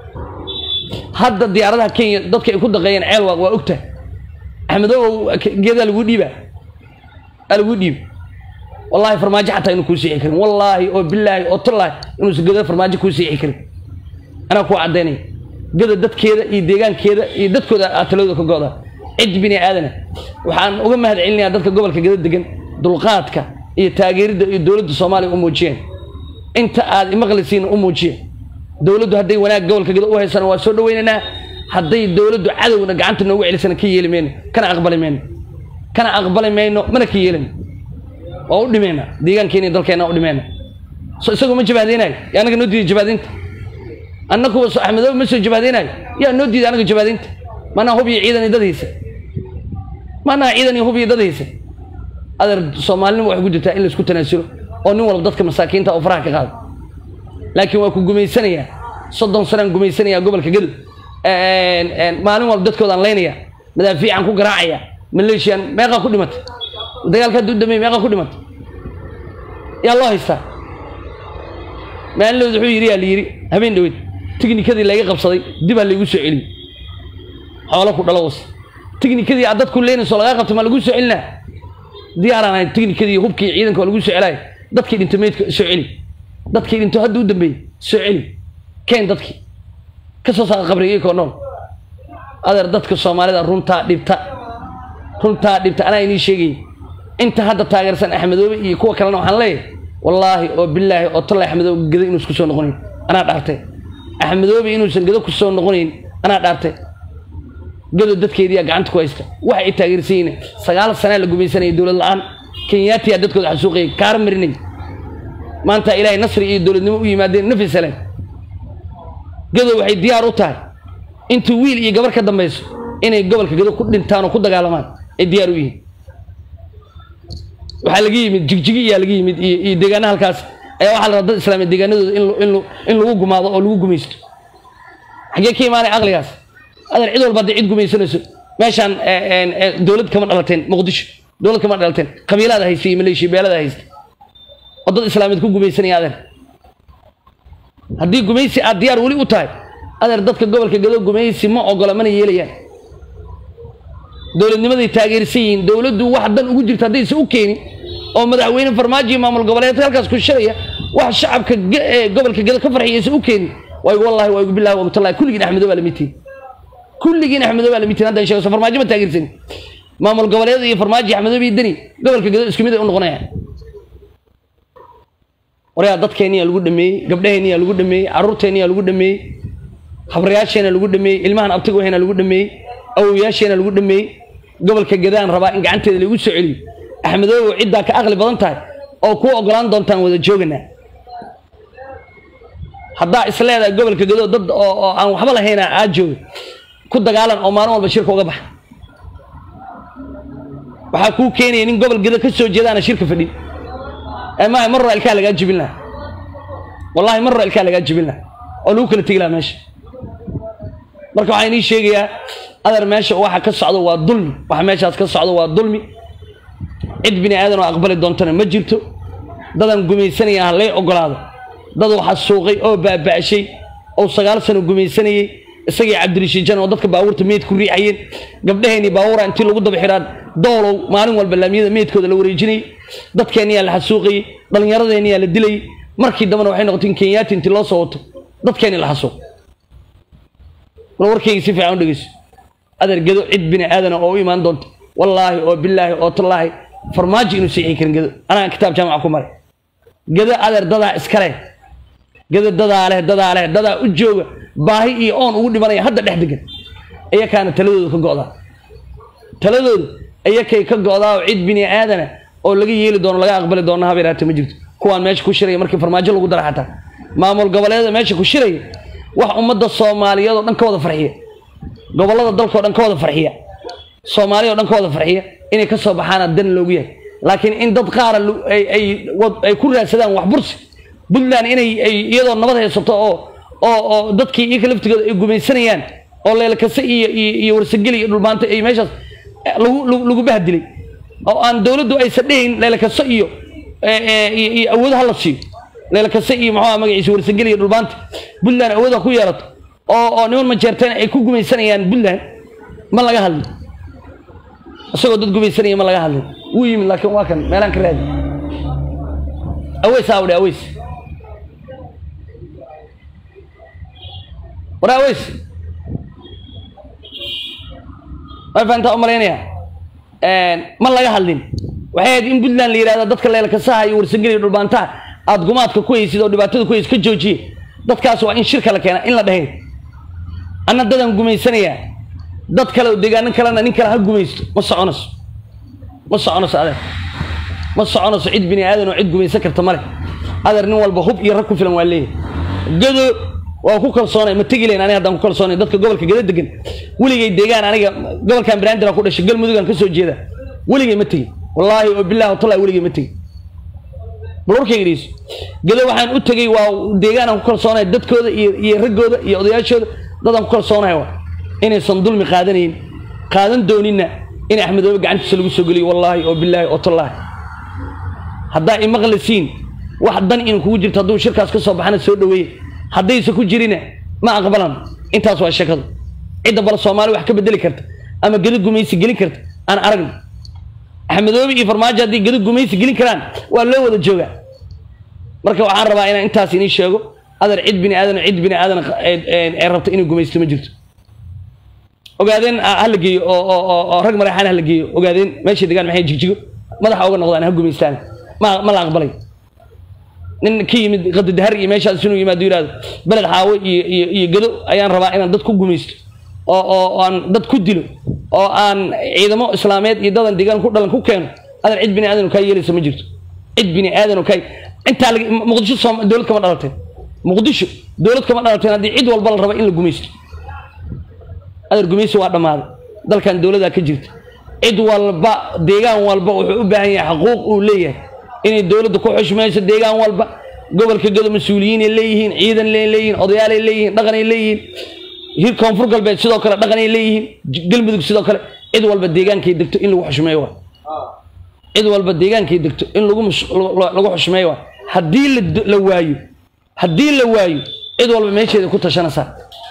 S1: hadda diyaaradaha kenya dadka ay ku daqeeyeen ceelwaaq waa ogtahay axmedoow geedaa lagu dhiibaa aa lagu dhiiba wallaahi farmaajo xataa inuu kuu siixi karin wallaahi oo bilaahi oo tallaahi inuusan gedo farmaajo kuu siixi karin anaa kuu caddaynaya gada dadkeeda iyo deegaankeeda iyo dadkooda aad talooda ka go'da cid bini aadana waxaan uga mahad celinayaa dadka gobolka gado degan dulqaadka iyo taageeridda iyo dowladda soomaaliya u muujiyeen inta aad imaqlisiin u muujiya dowladdu hadday wanaag gobolka gado u haysana waa soo dhaweynaynaa hadday dowladdu cadowna gacanta noogu celisana ka yeeli mayno kana aqbali mayno kana aqbali mayno mana ka yeelino waa u dhimayna deegaankeena iyo dalkeena u dhimayna so isagoo ma jabaadeynayo yaa anaga noo diiday jabaadinta annaguba so axmedoobe ma soo jabaadeynayo yaa noo diiday anaga jabaadinta maanaa hub iyo ciidan iyo dad haysa maanaa ciidan iyo hub iyo dad haysa adeer soomaalinima waxay ku jirtaa in laisku tanaasulo oo nin walba dadka masaakiinta oo faraha ka qaado laakiin waa ku gumaysanayaa soddon sanaan gumaysanayaa gobolka gadow maalin walba dadkoodaan laynaya madaafiican ku garaacaya maleeshiyan meeqaa ku dhimatay dagaalka hadduu dhameey meeqaa ku dhimatay yaa loo haystaa maalinlood wuxuu yidhi yaa la yidhi habeen dhaweyd tiknikadii layga qabsaday dib ha laygu soo celiyey xoolo ku dhalo was tiknikadii aad dadku leynayso lagaa qabtay ma lagu soo celinaa diyaaraan ahay tiknikadii hubkii ciidanka waa lagu soo celaayo dadkii dhinto meydka soo celi dadkii dhinto hadda u dambeeyey soo celi keen dadkii ka soo saara qabriga ikoo nool adeer dadka soomaalida runtaa dhibta runtaa dhibta anaa inii sheegayay inta hadda taageersan axmedoobe iyo kuwa kalena waxaan leeyahay wallaahi oo bilaahi oo talla axmedoobe gado inuusan kusoo noqonayn anaa dhaartay axmedoobe inuusan gado kusoo noqonayn anaa dhaartay gado dadkeediyaa gacanta ku haysta waxa ay taageersan yihiin sagaal sanaa la gumaysanaya dowlad la-aan kenyaatiyaa dadkooda xasuuqayay kaar marinay maanta ilaahay nasri iyo dowladnimo u yimaadeen nafi salaan gado waxay diyaar u tahay intii wiil iyo gabar ka dambayso inay gobolka gado ku dhintaan oo ku dagaalamaan ay diyaar u yihiin waxaa laga yimid jigjigi iyaa laga yimid iyo iyo deegaana halkaas ayaa waxaa la rabaa dad islaamiya deegaanadooda in in in lagu gumaado oo lagu gumaysto xaggee ka imaanay caqligaas adeer cid walba hadday cid gumaysanayso meeshaan dowlad kama dhalateen muqdisho dowlad kama dhalateen qabiilada haysta iyo maleeshiya beelada haysta oo dad islaamiyeed ku gumaysanaya adeer haddii gumaysi aad diyaar weli u tahay adeer dadka gobolka gado gumaysi ma ogola mana yeelayaan dowladnimaday taageersan yihiin dowladdu wax dan ugu jirta haddaysa u keenin oo madaxweyne farmaajo iyo maamul goboleedka halkaas ku shiraya wax shacabka gobolka gado ka farxiyaysa u keenin waa igu wallahi waa igu billahi waa igu tallahi kulligiin axmedoo baa lamidtiin kulligiin axmedoo baa lamidtiin hadda sheego farmaajo ma taageersan maamul goboleed iyo farmaajo axmedoo iyo deni gobolka gedo isku mid ay u noqonayaan waryaa dadkeenniyaa lagu dhameeyey gabdhaheenniyaa lagu dhameeyey carruurteenniyaa lagu dhameeyey habrayaasheena lagu dhameeyey ilmahan abtiga wahena lagu dhameeyey awowayaasheena lagu dhameeyey gobolka gadaan rabaa in gacanteeda lagu soo celiyo axmedoobow ciddaa ka aqli badan tahay oo kuu ogolaan doontaan wada jooganaa haddaa isleedahay gobolka gado dad oo oo aan waxba lahayna aad jooga ku dagaalan oo maalin walba shirka uga baxa waxaa kuu keenaya nin gobol gado ka soo jeedaana shirka fadhin ee maaha mar hore ilkaa lagaa jibin lahaa wallahi mar hore ilkaa lagaa jibin lahaa oo lagu kala tegi lahaa meesha marka waxaan inii sheegayaa adar meesha waxa ka socdo waa dulmi waxa meeshaas ka socdo waa dulmi cid bini aadan oo aqbali doontana ma jirto dadan gumaysanaya ha lay ogolaado dad waxa suuqay oo baaba'shay oo sagaal sano gumaysanayey isagii cabdirashiijan oo dadka baabuurta meyd ku riixayeen gabdhaheenii baabuura intii lagu daba xidhaan doolow maalin walba laamiyada meydkooda la wareejinayay dadkeenniyaa la xasuuqayey dhallinyaradeenniyaa la dilayey markii dambena waxay noqotay in kenyaati intii loo soo wato dadkeenni la xasuuq bal warkayga si fiican u dhegeyso adeer gedo cid bini aadana oo u imaan doonta wallaahi oo bilaahi oo tallaahi farmaajo inuu siixi karin gedo anaa kitaab jaamaca ku maray gedo adeer dadaa iskale gedo dadaa leh dadaa leh dadaa u jooga baahi iyo oon ugu dhimanaya hadda dhex degan iyakaana taladooda ka go'daa taladooda iyakay ka go'daa oo cid bini aadana oo laga yeeli doono laga aqbali doono habeeraate ma jirto kuwaan meesha ku shiraya markii farmaajo lagu dara xataa maamul goboleeda meesha ku shiraya wax ummadda soomaaliyeed oo dhan ka wada farxiya gobollada dalkao dhan ka wada farxiya soomaaliya o dhan ka wada farxiya inay ka soo baxaana dan loogu yahay laakiin in dad qaara ay ku raadsadaan wax bursi puntland inay iyadoo nabad haysato oo oo oo dadkii iyaka laftigooda ay gumaysanayaan oo leelkase iyo iyo warsageli iyo dhulmaanta ay meeshaas lagu lagu bahdilay oo aan dowladdu aysan dhehayn leelkaso iyo iyo awoodaha la siiyo leelkase iyo muxuu magaciisa warsageli iyo dhulmaanta puntland awooda ku yeelato oo oo niman majeerteen ay ku gumaysanayaan puntland ma laga hadlin isagoo dad gumaysanaya ma laga hadlin wuu yimid laakiin waa kan meelaan ka raadi aweys awdhe aweys war aweys way fahantaa u malaynaya ma laga hadlin waxay ahayd in puntland la yidhahdo dadka leelkasaha iyo warsangeliya dhulbaantaha aada gumaadka ku haysid oo dhibaatada ku haysid ka joojiye dadkaas waa in shirka la keena in la dhahayn anna dadaan gumaysanayaa dad kale oo deegaanin kalena nin kale ha gumaysto ma soconayso ma soconayso adeer ma soconayso cid bini aadan oo cid gumaysan karta male adeer nin walba hub iyo rag ku filan waa leeyahay gado waa ku kalsoonay ma tegi layn aniga haddaan ku kalsoonay dadka gobolka gado degan weligay deegaan aniga gobolkan banaandira ku dhashay galmudugan ka soo jeeda weligay ma tegin wallaahi oo billahi watallahi weligay ma tegin bal warkayga dhegeyso gado waxaan u tegey waa deegaan aan ku kalsoonahay dadkooda iyo iyo raggooda iyo odayaashooda dadaan ku kalsoonahay waa inaysan dulmi qaadanayn qaadan doonina in axmedoobe gacantiisa lagu soo geliyo wallaahi oo bilaahi oo tallaahi haddaa imaqlisiin wax dan in kugu jirto hadduu shirkaas ka soo baxana soo dhaweeye haddaysa ku jirina ma aqbalan intaas waa sheekadu cidda bal soomaali wax ka bedeli karta ama gedi gumaysi gelin karta aan aragno axmedoobe iyo farmaajo haddii gedi gumaysi gelin karaan waa loo wada joogaa marka waxaan rabaa inaan intaas inii sheego adar cid bini aadan cid bini aadan ee rabta inay gumaysto ma jirto ogaadeen hala geeyo oo rag maraxaan hala geeyo ogaadeen meesha degaan maxay jigjigo madaxa uga noqdaan ha gumaystaan ma ma la aqbalay nin ka yimid qadadahar iyo meeshaas inuu yimaado yidhahdo beled xaawo iyo iyo iyo gado ayaan rabaa inaan dad ku gumaysto oo oo aan dad ku dilo oo aan ciidamo islaameed iyo dadan deegaan ku dhalan ku keeno adan cid bini aadan kaa yeelaysa ma jirto cid bini aadan kaa intaa muqdisho soom dowlad kama dhalateen muqdisho dowlad kama dhalateen haddii cid walba la raba in la gumaysto adar gumaysi waa dhammaaday dalkan dowladaa ka jirta cid walba deegaan walba wuxuu u baahan yahay xaquuq uu leeyahay inay dowladda ku xushmayso deegaan walba gobolka gado mas-uuliyiinay leeyihiin ciidan leeyihiin odayaalay leeyihiin dhaqanay leeyihiin hir koonfur galbeed sidoo kale dhaqanay leeyihiin galmudug sidoo kale cid walba deegaankay degto in lagu xushmeeyo waa cid walba deegaankay degto in lagu lagu xushmeeyo waa haddii la waayo haddii la waayo cid walba meesheeda ku tashanaysaa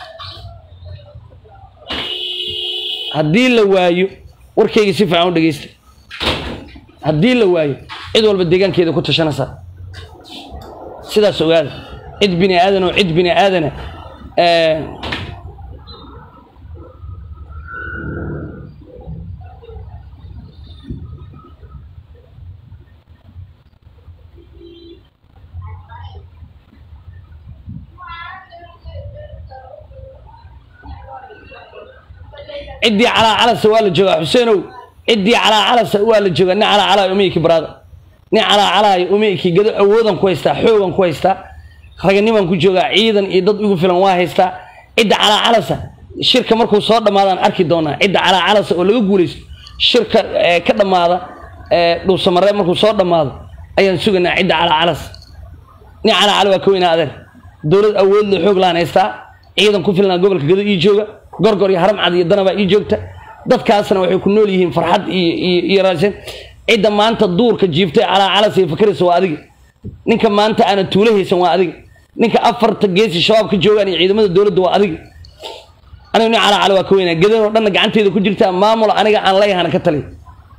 S1: haddii la waayo warkayga si fiican u dhegeysta haddii la waayo cid walba deegaankeeda ku tashanaysaa sidaas ogaada cid bini aadan oo cid bini aadana ciddii calaa calasa waa la joogaa xuseenow ciddii calaa calasa waa la joogaa nin calaa calaayo umeyki baraada nin calaa calaayo umeyki gado awoodan ku haystaa xoogan ku haystaa raganiman ku joogaa ciidan iyo dad igu filan waa haystaa cidda calaa calasa shirka markuu soo dhammaadaan arki doonaa cidda calaa calasa oo laga guulaysto shirka ka dhammaada dhuusamaree markuu soo dhammaado ayaan sugaynaa cidda calaa calas nin calaa cala waa ka weynaa adeer dowlad awood le xoog laan haystaa ciidan ku filnaa gobolka gado ii jooga gorgor iyo haram cad iyo danabaa ii joogta dadkaasna waxay ku nool yihiin farxad iyo iyo iyo raashin cidda maanta duurka jiiftay calaa calas iyo fakaraysa waa adiga ninka maanta aana tuulo haysan waa adiga ninka afarta geesi shabaab ka joogaan iyo ciidamada dowladda waa adiga aniga nin calaa cala waa ka weynaa gadanoo dhanna gacanteeda ku jirtaa maamul aniga aan leeyahana ka taliya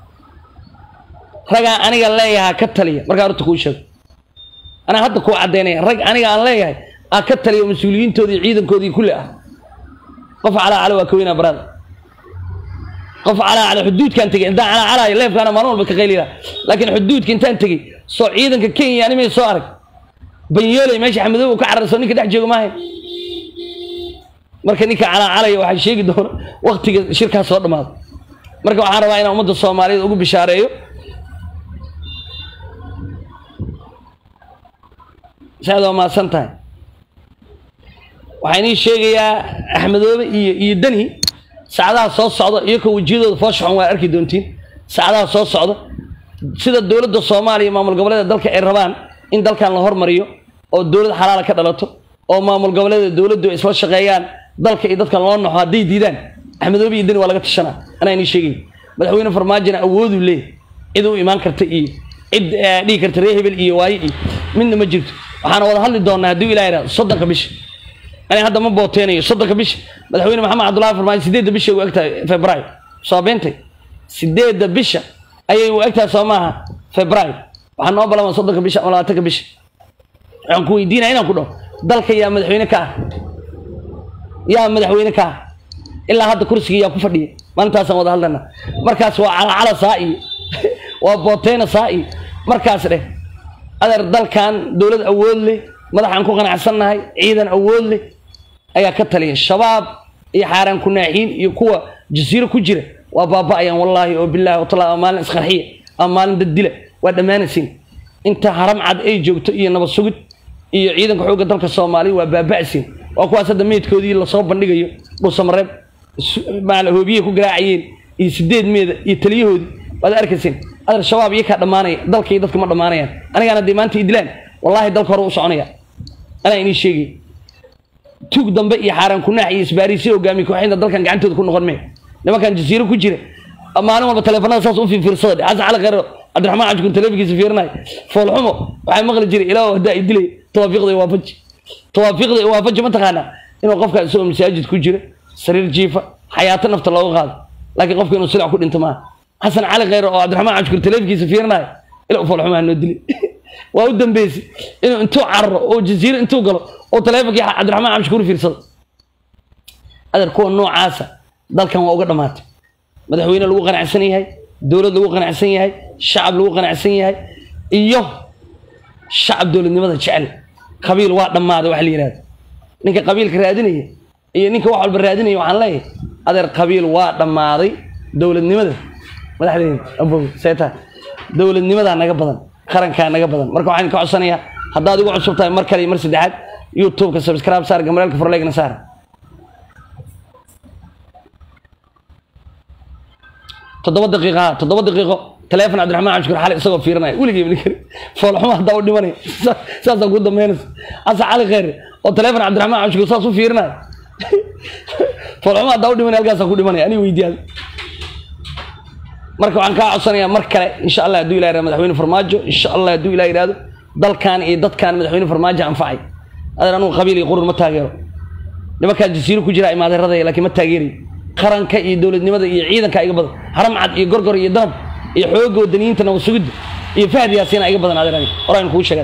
S1: ragaa aniga leeyahaa ka taliya markaa horta kuu sheego anaa hadda kuu caddaynaya rag aniga aan leeyahay aa ka taliya mas-uuliyiintooda iyo ciidankoodii kulli ah qof calaa cala waa ka weynaa baraada qof calaa cala xuduudkaan tegey intaan calaa calaayo leefkaana maalin walba ka qaylila laakiin xuduudka intaan tegey soo ciidanka kenya animay soo arag banyooley meesha xamadooba ka cararso ninka dhex jooga maahay marka ninka calaa calaya waxaa sheegi doona waktiga shirkaas soo dhammaado marka waxaan rabaa inaan ummadda soomaaliyeed ugu bishaareeyo saad waa mahadsan tahay waxaan ii sheegayaa axmedoobe iyo iyo deni saacadaha soo socda iyakoo wejiyadooda fooshaxon waa arki doontiin saacadaha soo socda sida dowladda soomaaliya maamul goboleeda dalka ay rabaan in dalkan la hormariyo oo dowlad xalaala ka dhalato oo maamul goboleeda dowladdu ay isla shaqeeyaan dalka iyo dadkan loo naxo hadday diidaan axmedoobe iyo deni waa laga tashanaa anaa inii sheegay madaxweyne farmaajona awooduu leeyahy cid u imaan karta iyo cid dhihi karta ree hebel iyo waaye iyo midna ma jirto waxaana wada hadli doonaa hadduu ilah yidhahdo soddonka bisha ani hadda ma booteynayo soddonka bisha madaxweyne maxamed cabdullahi farmaajo sideedda bisha u egtahay februaayo soo beentay sideedda bisha ayay u egtahay soo maaha februaayo waxaa noo balama soddonka bisha ama labaatanka bisha waxaan ku weydiinaya inaan ku dhaho dalka yaa madaxweyne ka ah yaa madaxweyne ka ah ilaa hadda kursiga yaa ku fadhiya maalintaasaan wada hadlana markaas waa calacala saa iyo waa booteyna saa iyo markaas dheh adeer dalkan dowlad awood leh madaxaan ku qanacsannahay ciidan awood leh ayaa ka taliya shabaab iyo xaaraan kunaaxiin iyo kuwa jasiiro ku jira waa baaba'ayaan wallaahi oo bilaahi watala ama maalin isqarxiya ama maalin dad dila waa dhammaanaysiin inta haram cad ay joogto iyo nabad sugid iyo ciidanka xoogga dalka soomaaliya waa baaba'siin waa kuwaas hadda meydkoodii lasoo bandhigayo dhuusamareeb maala hoobiyey ku garaacayeen iyo sideed meeda iyo taliyahoodii waad arkaysiin adeer shabaab iyo kaa dhammaanaya dalka iyo dadka ma dhammaanayaan anigaan haddii maanta idilaan wallaahi dalka hore u soconaya anaa inii sheegay tuug dambe iyo xaaraan kunaax iyo isbaariisyo hogaamiye kooxinta dalkan gacantooda ku noqon mee nimankan jasiiro ku jira maalin walba taleefanada saas u fiirfiirsada dhe xasan cali khayro cabdiraxmaan cajkun taleefankiisa fiirinaya foolxumo waxaa maqli jiray ilaa haddaa i dilay tawaafiiqda waafaji tawaafiiqda waafaji ma taqaanaa inuu qofka isagoo masaajid ku jira sariir jiifa xayaato nafta looga qaado laakiin qofka inuu silac ku dhinto maaha xasan cali khayro oo cabdiraxmaan cajkun taleefankiisa fiirinaya ilaa foolxumaa noo dilay waa u dambeysay inuu intuu cararo oo jasiiro intuu galo oo taleefonkii cabdiraxmaan cabshukuur fiirsado adeer kuwa noocaasa dalkan waa uga dhammaatay madaxweyne lagu qanacsan yahay dowlad lagu qanacsan yahay shacab lagu qanacsan yahay iyo shacab dowladnimada jecel qabiil waa dhammaaday wax la yihahdo ninka qabiilka raadinaya iyo ninka wax walba raadinaya waxaan leeyahay adeer qabiil waa dhammaaday dowladnimada madaxdeena abow seeta dowladnimadaa naga badan qarankaa naga badan marka waxaan ka codsanayaa haddaad igu cusub tahay mar kale iyo mar saddexaad youtubeka subscribe saar gamaraalka forleegna saar toddoba daqiiqa ha toddoba daqiiqo taleefon cabdiraxmaan cabshukur xali isagoo fiirinaya weligii ibni kari foolxuma haddaa u dhimanaya saasaa ku dambeynaysa xasan cali kheyre oo taleefon cabdiraxmaan cabshukur saas u fiirinaya foolxuma haddaa u dhimanaya halkaasaa ku dhimanaya aniga weydiyaada marka waxaan kaa codsanayaa mar kale insha allah hadduu ilah yihahdo madaxweyne farmaajo insha allah hadduu ilah yidhahdo dalkan iyo dadkan madaxweyne farmaajo anfacay adeer anugu qabiil iyo qurur ma taageero nimankaan jasiiro ku jira imaadeeradaya laakiin ma taageerayo qaranka iyo dowladnimada iyo ciidanka iga badan haram cad iyo gorgor iyo danab iyo xoogga wadaniyiinta nabad sugidda iyo fahad yaasiina iga badan adeer ani horaan kuu sheegay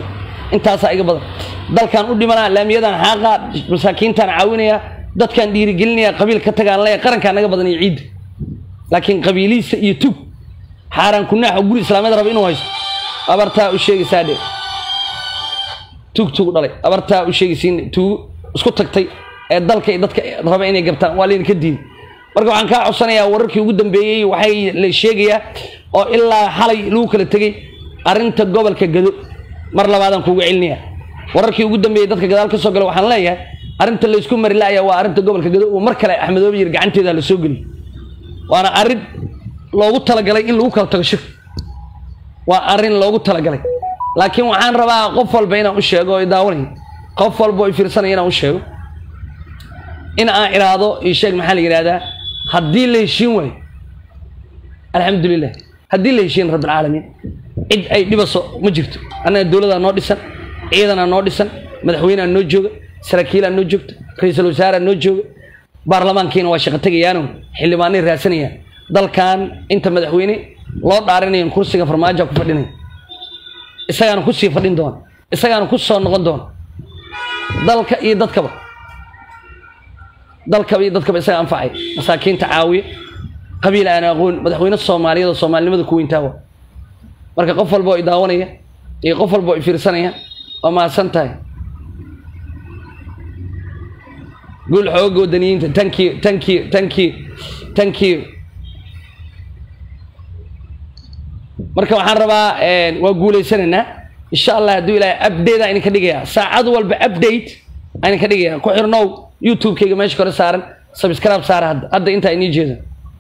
S1: intaasaa iga badan dalkan u dhimanaa laamiyadan xaaqaa masaakiintaan caawinaya dadkaan dhiirigelinaya qabiil ka tagaan leeya qarankaa naga badan iyo ciidda laakiin qabiilihiisa iyo tug xaaraan kunaax oo guri islaameed raba inuu haysto abartaa u sheegaysaa dhe tug tug dhalay abartaa u sheegaysiin tuugo isku tagtay ee dalka iyo dadka raba inay gabtaan waa laydinka diiday marka waxaan kaa codsanayaa wararkii ugu dambeeyey waxay la sheegayaa oo ilaa xalay lagu kala tegey arrinta gobolka gado mar labaadaan kuuga celinaya wararkii ugu dambeeyey dadka gadaal ka soo gala waxaan leeyahay arrinta laysku mari la'aya waa arrinta gobolka gado uu mar kale axmedoobe yir gacanteeda la soo geliyo waana arrin loogu talagalay in lagu kala tago shir waa arrin loogu talagalay laakiin waxaan rabaa qof walba inaan u sheego oo daawanay qof walba oo fiirsanaya inaan u sheego in aan idhaahdo io sheeg maxaa la yidhahdaa haddii la heshiin waayo alxamdulilah haddii la heshiin rabbilcaalamiin cid ay dhibaso ma jirto annaga dowladaa noo dhisan ciidanaa noo dhisan madaxweynea noo jooga saraakiilaa noo joogta ra-iisul wasaaraa noo jooga baarlamaankiina waa shaqo tegayaano xildhibaanay raadsanayaan dalkan inta madaxweyne loo dhaarinayan kursiga farmaajoa ku fadhinaya isagaana kusii fadhin doona isagaana ku soo noqon doona dalka iyo dadkaba dalkaba iyo dadkaba isaga anfacay masaakiinta caawiya qabiil aan aqoon madaxweyne soomaaliyeed oo soomaalinimada ku weyntaa waa marka qof walba oo i daawanaya iyo qof walba oo i fiirsanaya waa mahadsan tahay guul xooga wadaniyiinta thank you thank you thank you thank you marka waxaan rabaa waa guulaysanaynaa insha allah hadduu ilaahay update aan idinka dhigaya saacad walba update aan idinka dhigaya ku xirnow youtube-kayga meesha kore saaran subscribe saara hadda hadda intaa inii jeeda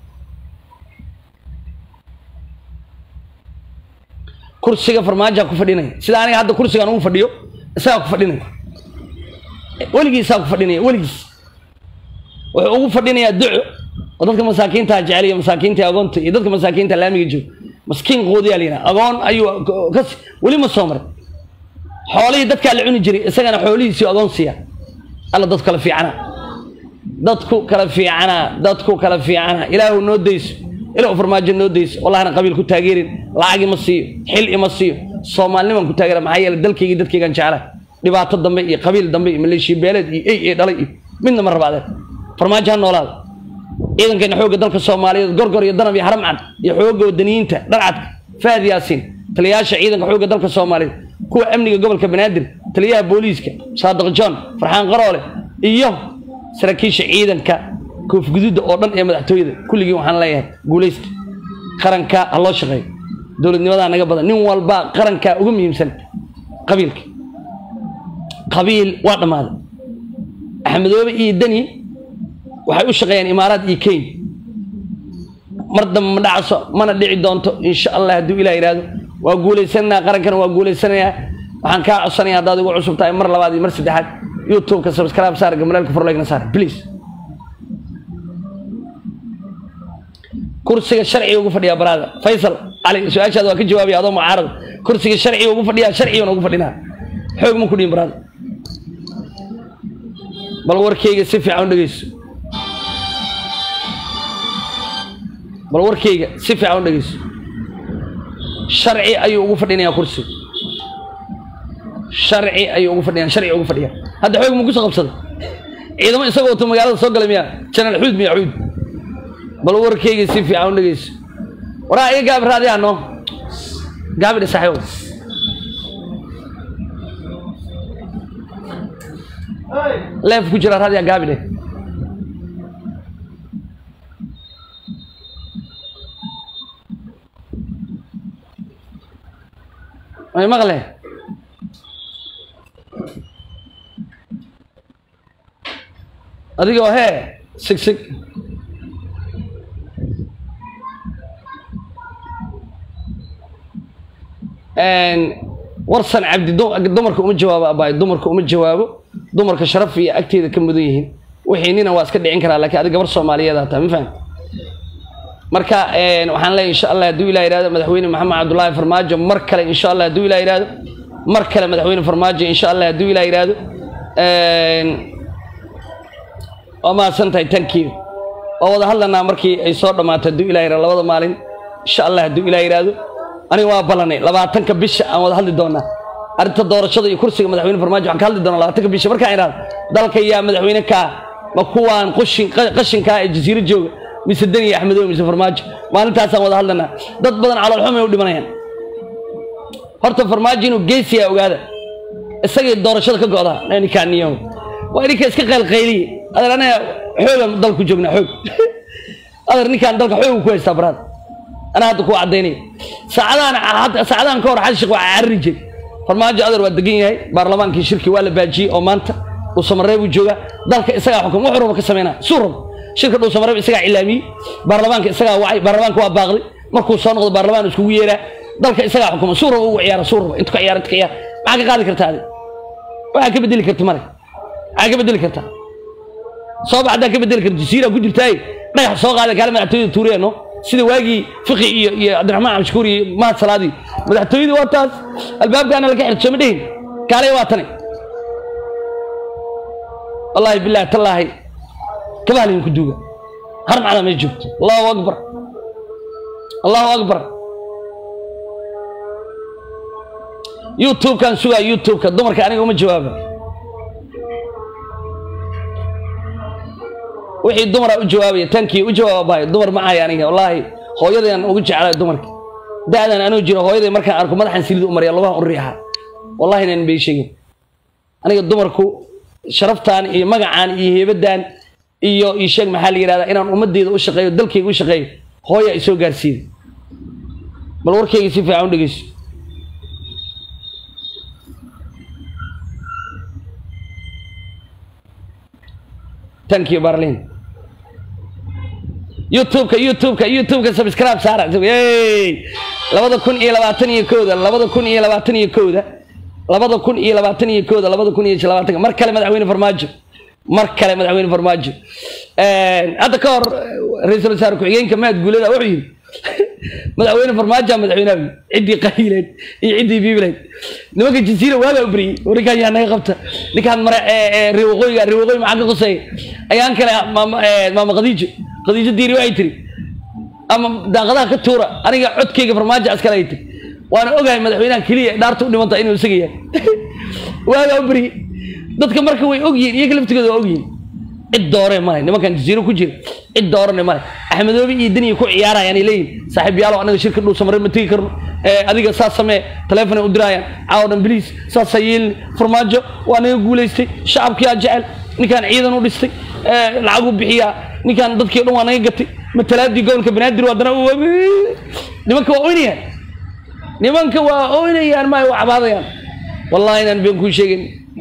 S1: kursiga farmaajaa ku fadhinaya sida aniga hadda kursigaan ugu fadhiyo isagaa ku fadhinaya weligiisaa ku fadhinaya weligiis wuxuu ugu fadhinayaa duco oo dadka masaakiinta jecel iyo masaakiinta agoonta iyo dadka masaakiinta laamiga jooga maskiin qoodiyaa la yidhaha agoon ayuu kas weli ma soo maray xoolihii dadkaa la cuni jiray isagana xoolihiisii agoon siiya alla dadku kala fiicana dadku kala fiicana dadku kala fiicana ilaahu noo dayso ilaahu farmaajo noo dayso wallahina qabiil ku taageerin lacag ima siiyo xil ima siiyo soomaaliniman ku taageera maxaa yeelay dalkaygii dadkaygaan jeclahay dhibaato dambe iyo qabiil dambe iyo maleeshiya beeleed iyo ey ee dhalay iyo midna ma rabaadeen farmaajo ha noolaada ciidankeena xoogga dalka soomaaliyeed gorgor iyo danab iyo haram cad iyo xoogga wadaniyiinta dharcadka fahad yaasiin taliyayaasha ciidanka xoogga dalka soomaaliyeed kuwa amniga gobolka banaadir taliyaha booliiska saadiq john farxaan qaroole iyo saraakiisha ciidanka koofguduudda oo dhan ee madaxtooyada kulligii waxaan leeyahay guulaysta qaranka ha loo shaqeeyo dowladnimadaa naga badan nin walba qarankaa uga muhiimsan qabiilka qabiil waa dhammaaday axmedoobe iyo deni waxay u shaqeeyaan imaaraad iyo kenya mar dambe ma dhacaso mana dhici doonto insha allah hadduu ilah yidhaahdo waa guulaysanaynaa qarankana waa guulaysanayaa waxaan kaa codsanaya haddaad igu cusub tahay mar labaad iyo mar saddexaad youtube-ka subscribe saar gamalaalka furleegna saar please kursiga sharciga ugu fadhiyaa baraada faysal cali su-aashaada waa ka jawaabaya adoo mucaarada kursiga sharciga ugu fadhiyaa sharcigana ugu fadhinaa xoog ma ku dhihin baraada bal warkayga si fiican u dhegeyso bal warkayga si fiican u dhegeyso sharci ayuu ugu fadhinayaa kursiga sharci ayuu ugu fadhiyaa sharci ugu fadhiyaa hadda xoog ma kusoo qabsada ciidamo isagoo wato magaalada soo gala miyaa janaal xuud miya xuud bal warkayga si fiican u dhegeyso waraa iga gaabi raadi ano gaabi dhe saaxiibo leef ku jira raadiya gaabi dhe may maqle adigoo hee sig sig warsan cabdi dumarka uma jawaabo abaay dumarka uma jawaabo dumarka sharaf iyo agteeda ka mudan yihiin wixii nina waa iska dhicin karaa lakiin adi gabar soomaaliyeed taa ma fahamti marka waxaan leeyahy insha allah hadduu ilah yihahdo madaxweyne maxamed cabdullaahi farmaajo mar kale insha allah hadduu ilah yihahdo mar kale madaxweyne farmaajo insha allah hadduu ilah yihahdo waa mahadsan tahay tankiyo waa wada hadlanaa markii ay soo dhammaato hadduu ilah yihahdo labada maalin insha allah hadduu ilah yihahdo aniga waa ballanay labaatanka bisha aan wada hadli doonaa arrinta doorashada iyo kursiga madaxweyne farmaajo waxaan ka hadli doonaa labaatanka bisha markaan idhaahdo dalka yaa madaxweyne kaa ma kuwaan qushin qashinkaa ee jasiiro jooga mise deni iyo axmedow mise farmaajo maalintaasaan wada hadlanaa dad badan caloolxum ay u dhimanayaan horta farmaajo inuu geesiyaa ogaada isagii doorashada ka go'daa ninkaan niyo waa ninka iska qaylqayliye adeer anaga xoogan dalku joognaa xoog adeer ninkaan dalka xoog ku haystaa baraad anaa hadda kuu caddaynaya saacadahan saacadahan ka hor xasan sheekh waa carri jiray farmaajo adeer waa degan yahay baarlamaankii shirki waa la baajiyey oo maanta dhuusamareeb uu joogaa dalka isagaa xukum wuxuu raba ka sameynaa suu rabo shirka dhuusamareeb isagaa cilaamiyey baarlamaanka isagaa wacay baarlamaanka waa baaqday markuu soo noqdo baarlamaan iskugu yeeraa dalka isagaa xukuma suu rabo ugu ciyaara suu rabo intu ka ciyaara intu ka ciyaara maxaa ka qaadi kartaa adi waxaa ka bedeli karta male maxaa ka bedeli kartaa sooba haddaa ka bedeli karta jasiira ku jirtaaye dhagax soo qaada kaale madaxtooyada tuuriyano sida waagii fiqi iyo iyo cabdiraxmaan cabdishakuur iyo mahad salaadii madaxtooyadii waa taas albaabkaana laga xirto sooma dhehin kaalay waa tani wallaahi bilaahi tallaahi kabahalin ku duuga har macdaa may joogto allahu akbar allahu akbar youtube-kan sugaa youtube-ka dumarka aniga uma jawaaba wixii dumara u jawaabaya tankii u jawaababayo dumar ma ahay aniga wallaahi hooyadaan ugu jeclay dumarka da-dan anuu jiro hooyaday markaan arko madaxan silid u marya lugaha u riixa wallahi inaan bay sheegin aniga dumarku sharaftaan iyo magacaan iyo heebadaan iyo ii sheeg maxaa la yidhahdaa inaan ummadeyda u shaqeeyo dalkayga u shaqeeyo hooya isoo gaarsiiday bal warkayga si fiican u dhegeyso tankiyo barlin youtube-ka youtube-ka youtube-ka subscribe saara labada kun iyo labaatan iyo kowda labada kun iyo labaatan iyo kowda labada kun iyo labaatan iyo kowda labada kun iyo labaatanka mar kale madaxweyne farmaajo mar kale madaxweyne farmaajo hadda ka hor ra-iisul wasaare ku-xigeenka mahad guulada wuxuu yidhi madaxweyne farmaajo madaxweynaha ciddii qahiileed iyo ciddii biibileed nimanka jasiira waagaa u beriyey ninkaan yaa naga qabta ninkaan mare reer waqooyiga reer waqooyi maxaa ka qoseeya ayaan kale maama khadiijo khadiijo diiri waxay tiri ama daaqadaha ka tuura aniga codkayga farmaajo askale ay tiri waana ogahay madaxweynaha keliya dhaarta u dhimanta inuu isaga yahay waagaa u beriyey dadka marka way ogyihiin iyaga laftigooda waa ogyihiin cid doore male nimankan jasiiro ku jira cid doorane male axmedoobi iyo deniya ku ciyaarayaan ay leeyihin saaxiib yaalo anaga shirka dhuusamare ma tegi karno adiga saas samee taleefon ay u dirayaan caawo dhan biliis saasaa yeelin farmaajo waa naga guulaystay shacabkiyaa jecel ninkaan ciidan u dhistay lacag u bixiyaa ninkaan dadkii o dhan waa naga gatay matalaadii gobolka banaadir haddana nimanka waa oynayaan nimanka waa oynayaan ma waa cabaadayaan wallahi inaan been kuu sheegin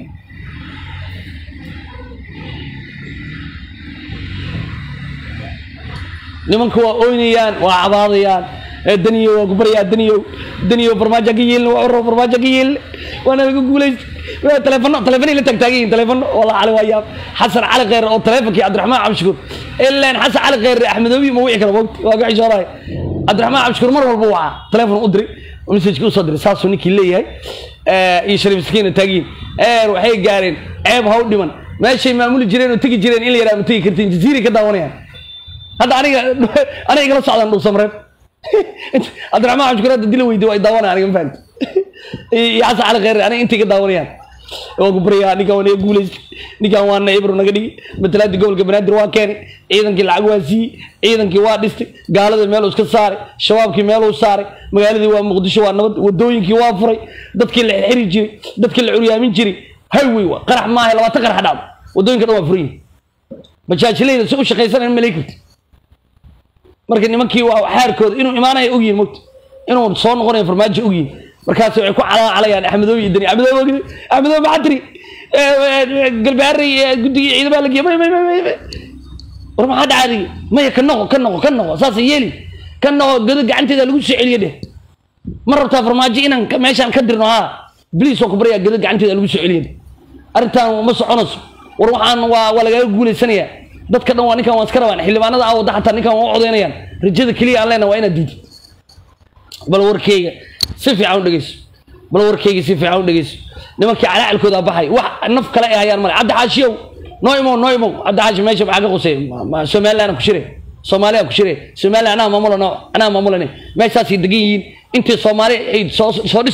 S1: nimanka waa oynayaan waa cabaadayaan daniyo waa ku baryaa daniyo daniyo farmaajo ka yeelin waa oro farmaajo ka yeelin waana laga guulaystay telefono telefonay la taagtaagan yihin telefono walla cali waa yaab xasan cali kheyr oo telefonkii cabdiraxmaan cabdishakuur ilaan xasan cali kheyr axmedoobi ma wici kara mogta waa ka xishoorahay cabdiraxmaan cabdishakuur mar walba wacaa telefon u diray messajka usoo diray saasuu ninkii leeyahay iyo shariif sakiina taagiyin eer waxay gaareen ceeb ha u dhiman meeshay maamuli jireen oo tegi jireen in la yaraha ma tegi kartiin jasiiri ka daawanayaan hadda aniga aniga igala socdaan dhuusamareeb cabdiraxmaan cabdishakuur hadda dila weydi waa daawanaya aniga ma fahamti iyo xasan cali kheyr aniga intay ka daawanayaan waa ku baryaa ninkaan waa naga guulaystay ninkaan waa naibro naga dhigi matalaadii gobolka banaadir waa keenay ciidankii lacag waa siiyey ciidankii waa dhistay gaaladii meeluu iska saaray shabaabkii meeluu saaray magaaladii waa muqdisho waa nabad wadooyinkii waa furay dadkii la xiri jiray dadkii la curyaamin jiray highway waa qarax maaha labaatan qarax dhacdo wadooyinka dhan waa furan yihin bajaajileyda si u shaqaysanaya ma leegi karti marka nimankii waa xaarkooda inuu imaanaya ogyihin mogta inuu soo noqonayo farmaajo ogyihin markaas waxay ku calaacalayaan axmedoobi iyo dani axmedoobi axmedoobi maxaa tiri galbaari guddigii ciidamada la geeyay may may may may war maxaa dhacay maya ka noqo ka noqo ka noqo saas yeeli ka noqo gado gacanteeda lagu soo celiyo dheh ma rabtaa farmaajo inaan meeshaan ka dirno haa bliis waa ku baryaa gado gacanteeda lagu soo celiyo dheh arrintan ma soconayso war waxaan waa waa lagaaga guulaysanayaa dadka dhan waa ninkan waan iska rabaan xildhibaanada aa wadda xataa ninkan waa u codeynayaan rajada keliya aan leenahay waa inaad diidi bal warkeyga si fiican u dhegeyso bal warkeyga si fiican u dhegeyso nimankii calaacalkooda baxay wax naf kale ay hayaan male cabdi xaashiyow noo imow noo imow cabdi xaashi meesha maxaa ka qusay somaliland ku shire soomaaliya ku shire somaliland anaa maamulano anaa maamulane meeshaasay degan yihiin intii soomaali ay soo soo dhismayso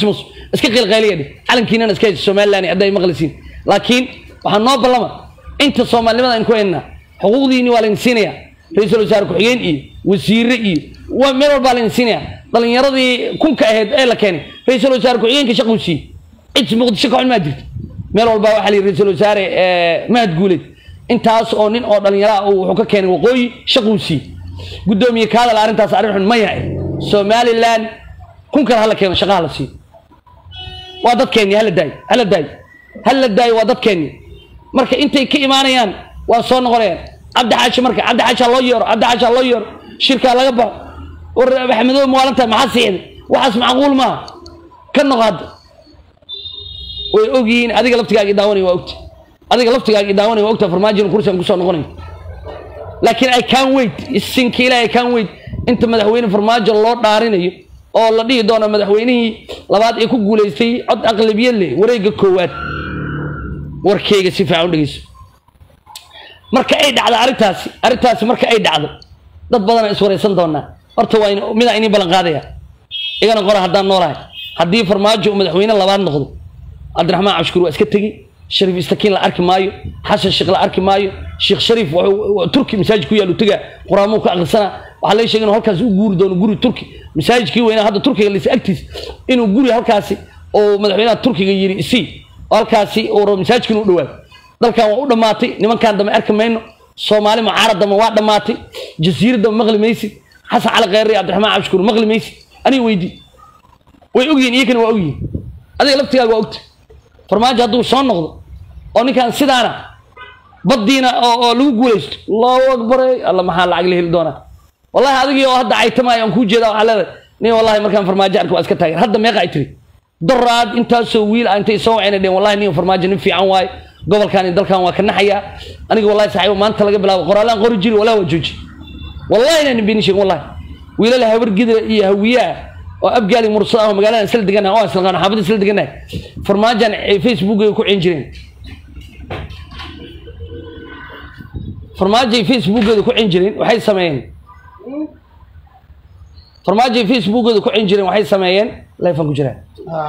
S1: iska qilqayliya dheh calankiinana iska haysa somaliland hadday maqlisiin laakiin waxaa noo ballama inta soomaalinimada aan ku haynaa xuquuqdiini waa laydin siinayaa ra-iisul wasaare ku-xigeen iyo wasiire iyo waa meel walbaa laydin siinayaa dhalinyaradii kunka ahayd ee la keenay ra-iisul wasaare ku-xigeenka shaquu siiyey cid muqdisho ka xun maa jirto meel walbaa waxaa la yidhi ra-iisul wasaare mahad guuleed intaas oo nin oo dhalinyaro ah uu wuxuu ka keenay waqooyi shaquu siiyey guddoomiye ka hadal arrintaas arrin xun ma yahay somaliland kun kale hala keeno shaqa hala siiyo waa dadkeenni hala daayo hala daayo hala daayo waa dadkeenni marka intay ka imaanayaan waa soo noqonayaan cabdi xaashi marka cabdi xaashi ha loo yeero cabdi xaashi ha loo yeero shirkaa laga baxo war maxamedow maalinta maxaa siixday waxaas macquul maaha ka noqo hadda way ogyihiin adiga laftigaaga daawanay waa ogta adiga laftigaaga daawanay waa ogta farmaajina kursigan kusoo noqonay laakiin i can wait isinka ilahi i can wait inta madaxweyne farmaajo loo dhaarinayo oo la dhihi doono madaxweynihii labaad ee ku guulaystay cod aqlabiyad leh wareegga koowaad warkeyga si fiican u dhegeyso marka ay dhacdo arrintaasi arrintaasi marka ay dhacdo dad badanaa iswaraysan doonaa horta waa in midaa inii ballan qaadaya igana qora haddaan noolahay haddii farmaajo uu madaxweyne labaad noqdo cabdiraxmaan cabshukuur waa iska tegi shariif istakiin la arki maayo xasan sheekh la arki maayo sheekh shariif wuxuu turki masaajid ku yaal u tegaa quraamuu ka aqrisanaa waxaa laga sheegay inuu halkaasi u guuri doono guri turki masaajidkii weynaa hadda turkiga lisa agtiis inuu guri halkaasi oo madaxweynaha turkiga yiri isii oo halkaasi uu rabo masaajidka inuu dhawaado dalkan waa u dhammaatay nimankan dambe arki mayno soomaali mucaarad dambe waa dhammaatay jasiirad dambe maqli maysid xasan cali kheyre iyo cabdiraxmaan cabshukuur maqli maysid aniga weydii way ogyihin iyakana waa ogyihin adiga laftigaaga waa ogta farmaajo hadduu soo noqdo oo ninkan sidaana baddiina oo oo lagu guulaysto allahu akbar alla maxaa lacag la heli doonaa wallahi adigii oo hadda caytamaayo aan kuu jeeda waxaa leedahay nin wallahi markaan farmaajo arko waa iska taageer hadda meeqa ay tiri daraad intaasoo wiil ah intay soo wacayna dheen wallahi nin farmaajo nin fiican waaye gobolkan iyo dalkan waa ka naxayaa aniga wallahi saaxiibo maanta laga bilaabo qoraalaan qori jiri wallahi waa jooji wallahi inaan been sheegin wallahi wiilala habar gidra iyo hawiyaa oo abgaali mursad ah oo magaalada isla deganahay oo isla qaan xaafadda isla deganahay farmaajan ay facebook ku cin jireen farmaajo ay facebookeeda ku cin jireen waxay sameeyeen farmaajo ay facebookeeda ku cin jireen waxay sameeyeen lifan ku jiraan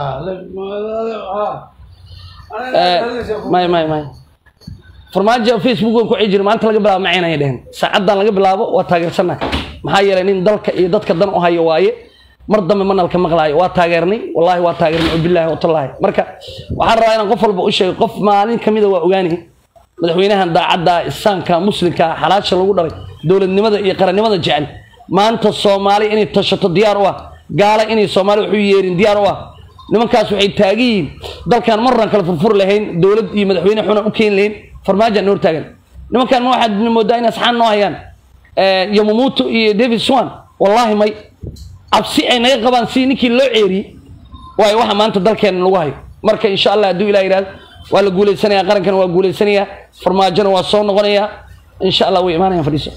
S1: may may may farmaajo facebookeeda ku cin jireen maanta laga bilaabo maceen ayay dheheen saacaddan laga bilaabo waa taageersanahay maxaa yeelay nin dalka iyo dadka dan u hayo waaye mar dambe manalka maqlaayo waa taageernay wallahi waa taageernay bilaahi watallaahi marka waxaan rabaa inaan qof walba u sheego qof maalin kamida waa ogaanay madaxweynahan daacadda isaanka muslimka xalaasha lagu dhalay dowladnimada iyo qarannimada jecel maanta soomaali inay tashato diyaar u ah gaala inay soomaali waxu yeerin diyaar u ah nimankaas waxay taagan yihiin dalkan marran kale furfur lahayn dowlad iyo madaxweyne xuna u keeni lahayn farmaajaan noor taagan nimankan ma waxaad moodaa in asxaan noo hayaan yomamuto iyo david swan wallahi may cabsi ay naga qabaan si ninkii loo ceeriyey waayo waxa maanta dalkeena lagu hayo marka insha allah hadduu ilah yidhahdo waa la guulaysanaya qarankana waa guulaysanayaa farmaajona waa soo noqonayaa insha allah way imaanayaan fadhiiso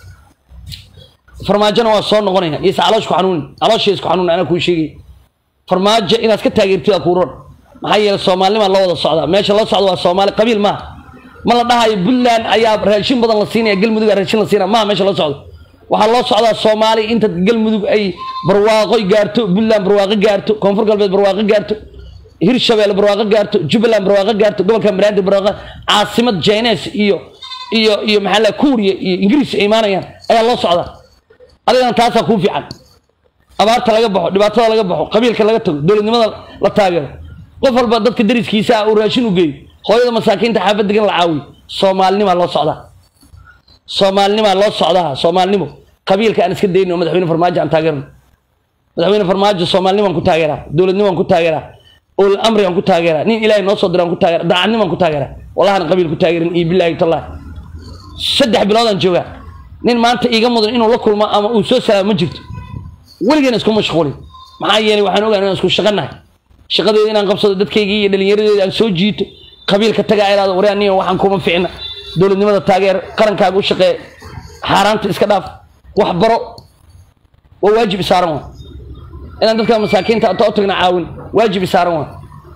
S1: farmaajona waa soo noqonaya iyose caloosh ku xanuunin caloosha isku xanuunin anaa kuu sheegay farmaajo inaad ka taageertid waa kuu ron maxaa yeelay soomaalinimaa loo wada socdaa meesha loo socda waa soomaali qabiil maaha ma la dhahayo puntland ayaa raashin badan la siinaya galmudug aa raashin la siinaya maaha meesha loo socdo waxaa loo socdaa soomaali inta galmudug ay barwaaqo gaarto puntland barwaaqo gaarto koonfur galbeed barwaaqo gaarto hirshabelle barwaaqo gaarto jubbaland barwaaqo gaarto gobolka banaadir barwaaqo caasimad jines iyo iyo iyo maxaa la kuuriya iyo ingiriis ay imaanayaan ayaa loo socdaa adigana taasaa kuu fiican abaarta laga baxo dhibaatada laga baxo qabiilka laga tago dowladnimada la taageero qof walba dadka dariskiisa ah uu raashin u geeyo hooyada masaakiinta xaafad degan la caawiyo soomaalinimaa loo socdaa soomaalinimaa loo socdaa soomaalinimo qabiilka aan iska dayno madaxweyne farmaajo aan taageerno madaxweyne farmaajo soomaalinimaan ku taageeraa dowladnimaan ku taageeraa ul amri aan ku taageeraa nin ilaahay noo soo diraan ku taageera daacadnimaan ku taageeraa wallahan qabiil ku taageerin iyo bilaahi tallahi saddex biloodaan joogaa nin maanta iiga mudan inuu la kulmo ama uu soo salaamo ma jirto weligeena isku mashquulin maxaa yeelay waxaan ogaan inaan isku shaqanahay shaqadeeda inaan qabsado dadkaygii iyo dhallinyaradeeda aan soo jiito qabiilka tagaa iraado waryaa niyo waxaan kuma ficna dowladnimada taageer qarankaaga u shaqee xaaraanta iska dhaaf wax baro waa waajib isaaran waa inaan dadka masaakiinta ata u tagna caawin waajib isaaran waa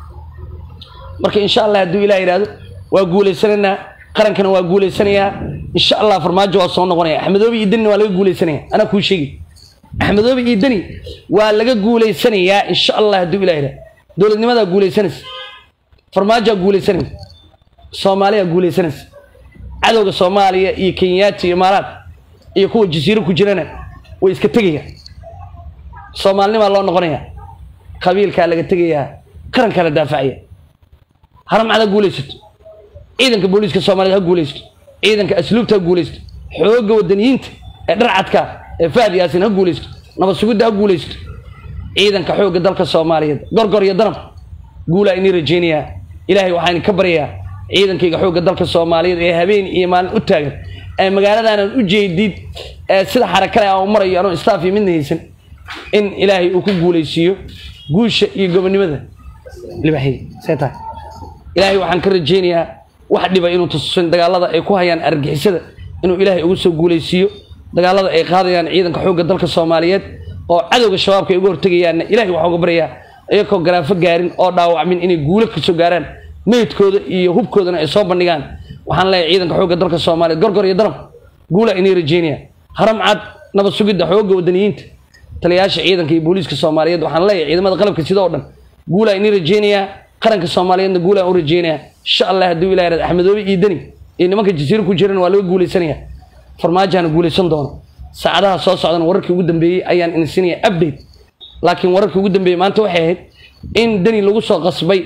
S1: marka insha allah hadduu ilah yidhahdo waa guulaysanaynaa qarankana waa guulaysanayaa insha allah farmaajo waa soo noqonaya axmedoobi iyo danina waa laga guulaysanaya anaa kuu sheegi axmedoobi iyo dani waa laga guulaysanayaa insha allah hadduu ilah yidhahdo dowladnimadaa guulaysanaysa farmaajaa guulaysanaysa soomaaliyaa guulaysanaysa cadowga soomaaliya iyo kenyaati iyo imaaraad iyo kuwa jasiiro ku jirana way iska tegayaan soomaalinimaa loo noqonayaa qabiilkaa laga tegayaa qarankaa la daafacaya haramcad ha guulaysato ciidanka booliiska soomaaliyed ha guulaysato ciidanka asluubta ha guulaysato xoogga wadaniyiinta ee dharcadka ee fahad yaasin ha guulaysato nabad sugidda ha guulaysato ciidanka xoogga dalka soomaaliyeed gorgor iyo danab guulaa inii rajaynayaa ilaahay waxaan ka baryayaa ciidankayga xoogga dalka soomaaliyeed ee habeen iyo maalin u taagan ee magaaladaanan u jeedid ee sida xarakale aan u marayo anoo staff iyo midna haysan in ilaahay uu ku guulaysiiyo guusha iyo gobonimada libaxay see tahay ilaahay waxaan ka rajaynayaa wax dhiba inuu tusin dagaalada ay ku hayaan argixisada inuu ilaahay ugu soo guulaysiiyo dagaalada ay qaadayaan ciidanka xoogga dalka soomaaliyeed oo cadowga shabaabka ay uga hortegayaanna ilahay waxaa uga baryayaa iyakoo garaafo gaarin oo dhaawacmin inay guulo kasoo gaaraan meydkooda iyo hubkoodana ay soo bandhigaan waxaan leeyahay ciidanka xoogga dalka soomaaliyeed gorgor iyo darab guula inay rajeynaya haram cad nabad sugidda xoogga wadaniyiinta taliyayaasha ciidanka iyo booliiska soomaaliyeed waxaan leeyahay ciidamada qalabka sida oo dhan guulaa inay rajeynayaa qaranka soomaaliyeedna guulaan u rajeynayaa insha allah hadduu ilahi rahdo axmedoobe iyo deni iyo nimanka jasiiro ku jiran waa laga guulaysanaya farmaajaana guulaysan doono saacadaha soo socdana wararkii ugu dambeeyey ayaan insinaya update laakiin wararkii ugu dambeeyey maanta waxay ahayd in deni lagu soo qasbay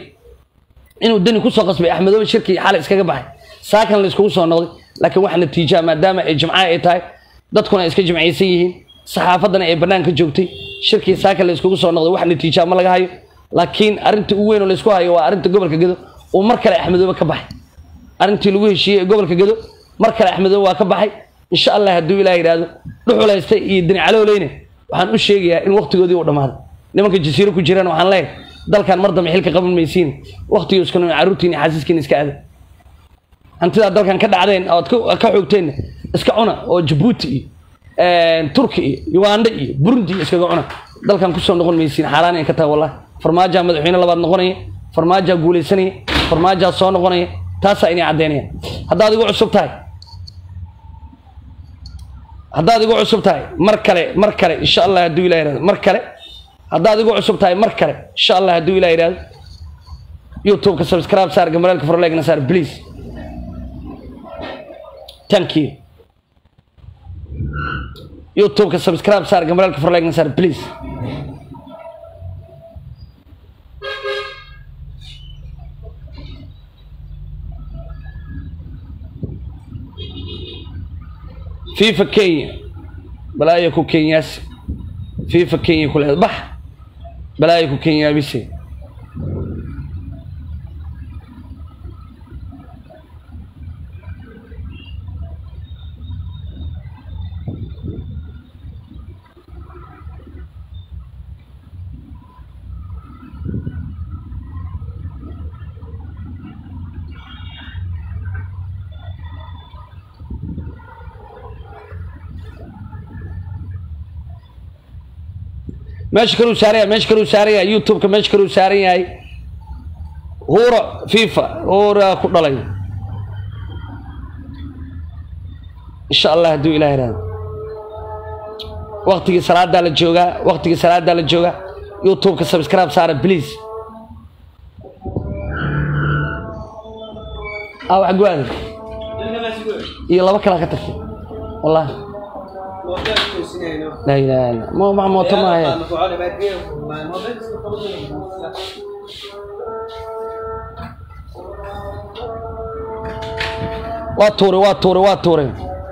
S1: inuu deni kusoo qasbay axmedoobe shirkii xalay iskaga baxay saakan la iskugu soo noqday laakiin wax natiijaa maadaama ay jimcaha ay tahay dadkuna ay iska jimcaysan yihiin saxaafadana ay banaanka joogtay shirkii saakan la iskugu soo noqday wax natiijaa ma laga hayo laakiin arrinta ugu weyn oo laysku hayo waa arrinta gobolka gedo uu mar kale axmedoobe ka baxay arrintii lagu heshiiyey ee gobolka gedo mar kale axmedoobe waa ka baxay insha allah hadduu ilaah yidhaahdo dhuxulaysta iyo deni calowleyne waxaan u sheegayaa in waqtigoodii uu dhammaaday nimanka jasiiro ku jiraan waxaan leeyahay dalkan mar dambe xilka qaban maysiin waqtigii iskanu carruurtiin iyo xasiiskiin iska aada hantidaa dalkan ka dhacdeen ood ka xoogteenna iska cuna oo jabuuti iyo turki iyo uganda iyo burundi iyo iskaga cuna dalkan kusoo noqon maysiin xaaraan in ka tahay wallahi farmaajaa madaxweyne labaad noqonaya farmaajaa guulaysanaya farmaajaa soo noqonaya taasaa inay caddeynaya haddaad igu cusub tahay haddaad igu cusub tahay mar kale mar kale insha allah hadduu ilah yihahdo mar kale haddaad igu cusub tahay mar kale insha allah hadduu ilah yihahdo youtube-ka subscribe saar gambareelka forlegna saar please thank you youtube-ka subscribe saar gambareelka forlegna saar please fifa kenya balaayo ku kenyaasi fifa kenya kuleed bax balaayo ku kenyaabise meesha kaluu saaran yahay meesha kaluu saaran yahay youtube-ka meesha kaluu saaran yahay huura fifa huura ku dhalay insha allah hadduu ilah ihahdo waktigii salaadaa la joogaa waktigii salaadaa la joogaa youtube-ka subscribe saara please a wax go-aada iyo laba kalaa ka tagtay wallahi لا إله إلا مو مع موت ما هي waa tuuray waa tuuray waa tuuray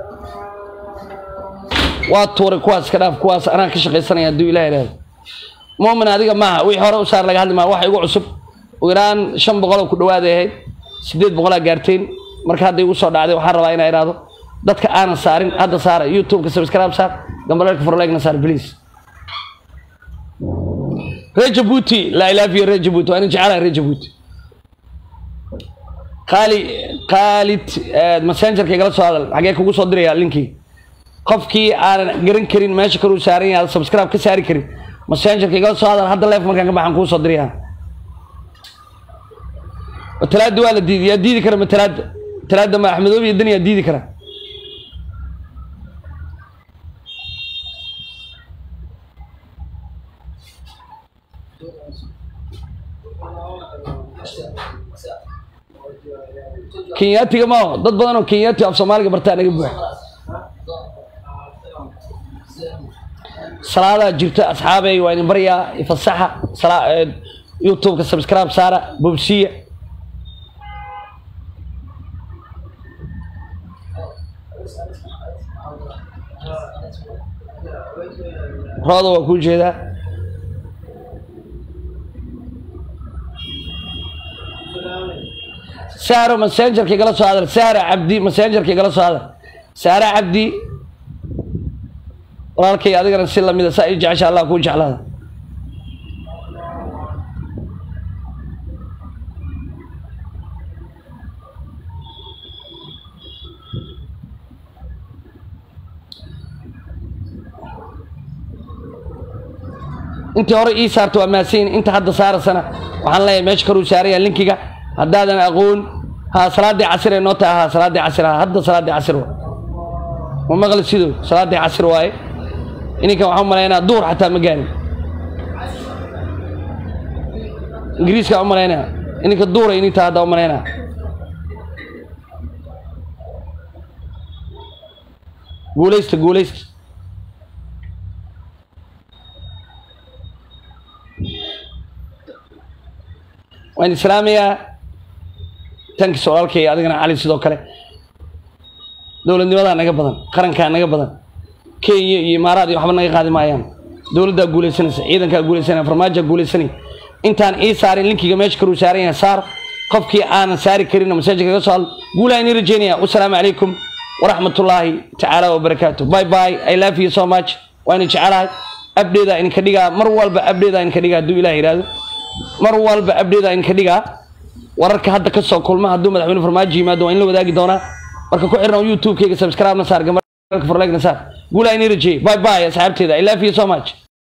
S1: waa tuuray kuwaas ka dhaaf kuwaas anaa ka shaqaysanaya hadduu ilah ihahdo muumin adiga maaha wixii hore u saar laga hadli maa waxa igu cusub ugu yaraan shan boqoloo ku dhawaaday ahayd siddeed boqolaa gaarteen marka hadda igu soo dhacday waxaan rabaa inaa idhaahdo dadka aanan saarin hadda saara youtube-ka subscribe saar gambaleelka forlegna saar please reer jabuuti laa ilaafiyo reer jabuuti waa ina jecelahay reer jabuuti qaali qaalid messengerka igala soo hadal xagee kugu soo diraya linkii qofkii aanan garan karin meesha kaluu saaran yahay subscribe ka saari karin messengerka igala soo hadal hadda leef markaan ka baxan kuu soo diraya matalaada waa la diiday yaa diidi kara matalaada matalaada ma axmedoobi iyo dani yaa diidi kara kenyaatiga maaho dad badan oo kenyaati af soomaaliga bartaa naga buuxa salaadaa jirta asxaabey waa idin baryaa ifasaxa sala- ee, youtubeka subscribe saara bobsiya rooda waa kuu jeedaa saaro messengerka igala soo hadal saara cabdi messengerka igala soo hadal saara cabdi walaalkay adigana si lamida saa ii jecesha allah kuu jeclaada intii hore ii saarta waa mahadsan inta hadda saarasana waxaan leeyahay meesha karuu saaraya linkiga haddaadan aqoon ha salaadii casir ay noo tahay ha salaadii casir ha hadda salaadii casir wa ma maqli sido salaadii casir waaye ininkan waxaan umalaynaa duur xataa ma gaarin ingiriiska u malaynaya ininka duura ininta hadda umalaynaa guulaysta guulaysta waan islaamayaa tankiis walaalkay adigana cali sidoo kale dowladnimadaa naga badan qarankaa naga badan kenya iyo imaaraad iyo waxba naga qaadi maayaan dowladdaa guulaysanaysa ciidankaa guulaysanaya farmaajaa guulaysanaya intaan ii saarin linkiga meesha karuu saaran yahay saar qofkii aanan saari karin masaajidka kaga soo hadlo guulaa inii rajeynaya wasalaamu calaykum waraxmatullaahi tacaala wabarakaatu bye bye i love you so much waan jecelahay abdheedaa idinka dhigaa mar walba abdheedaa idinka dhigaa hadduu ilaah yidhaahdo mar walba abdheedaa idinka dhigaa wararka hadda ka soo kulma hadduu madaxweyne farmaajo yimaado waa in la wadaagi doonaa marka ku xirna youtube-kayga subscribe na saar gamarka forlegna saar guulaa inii rajeeyey bye bye asxaabteeda i love you so much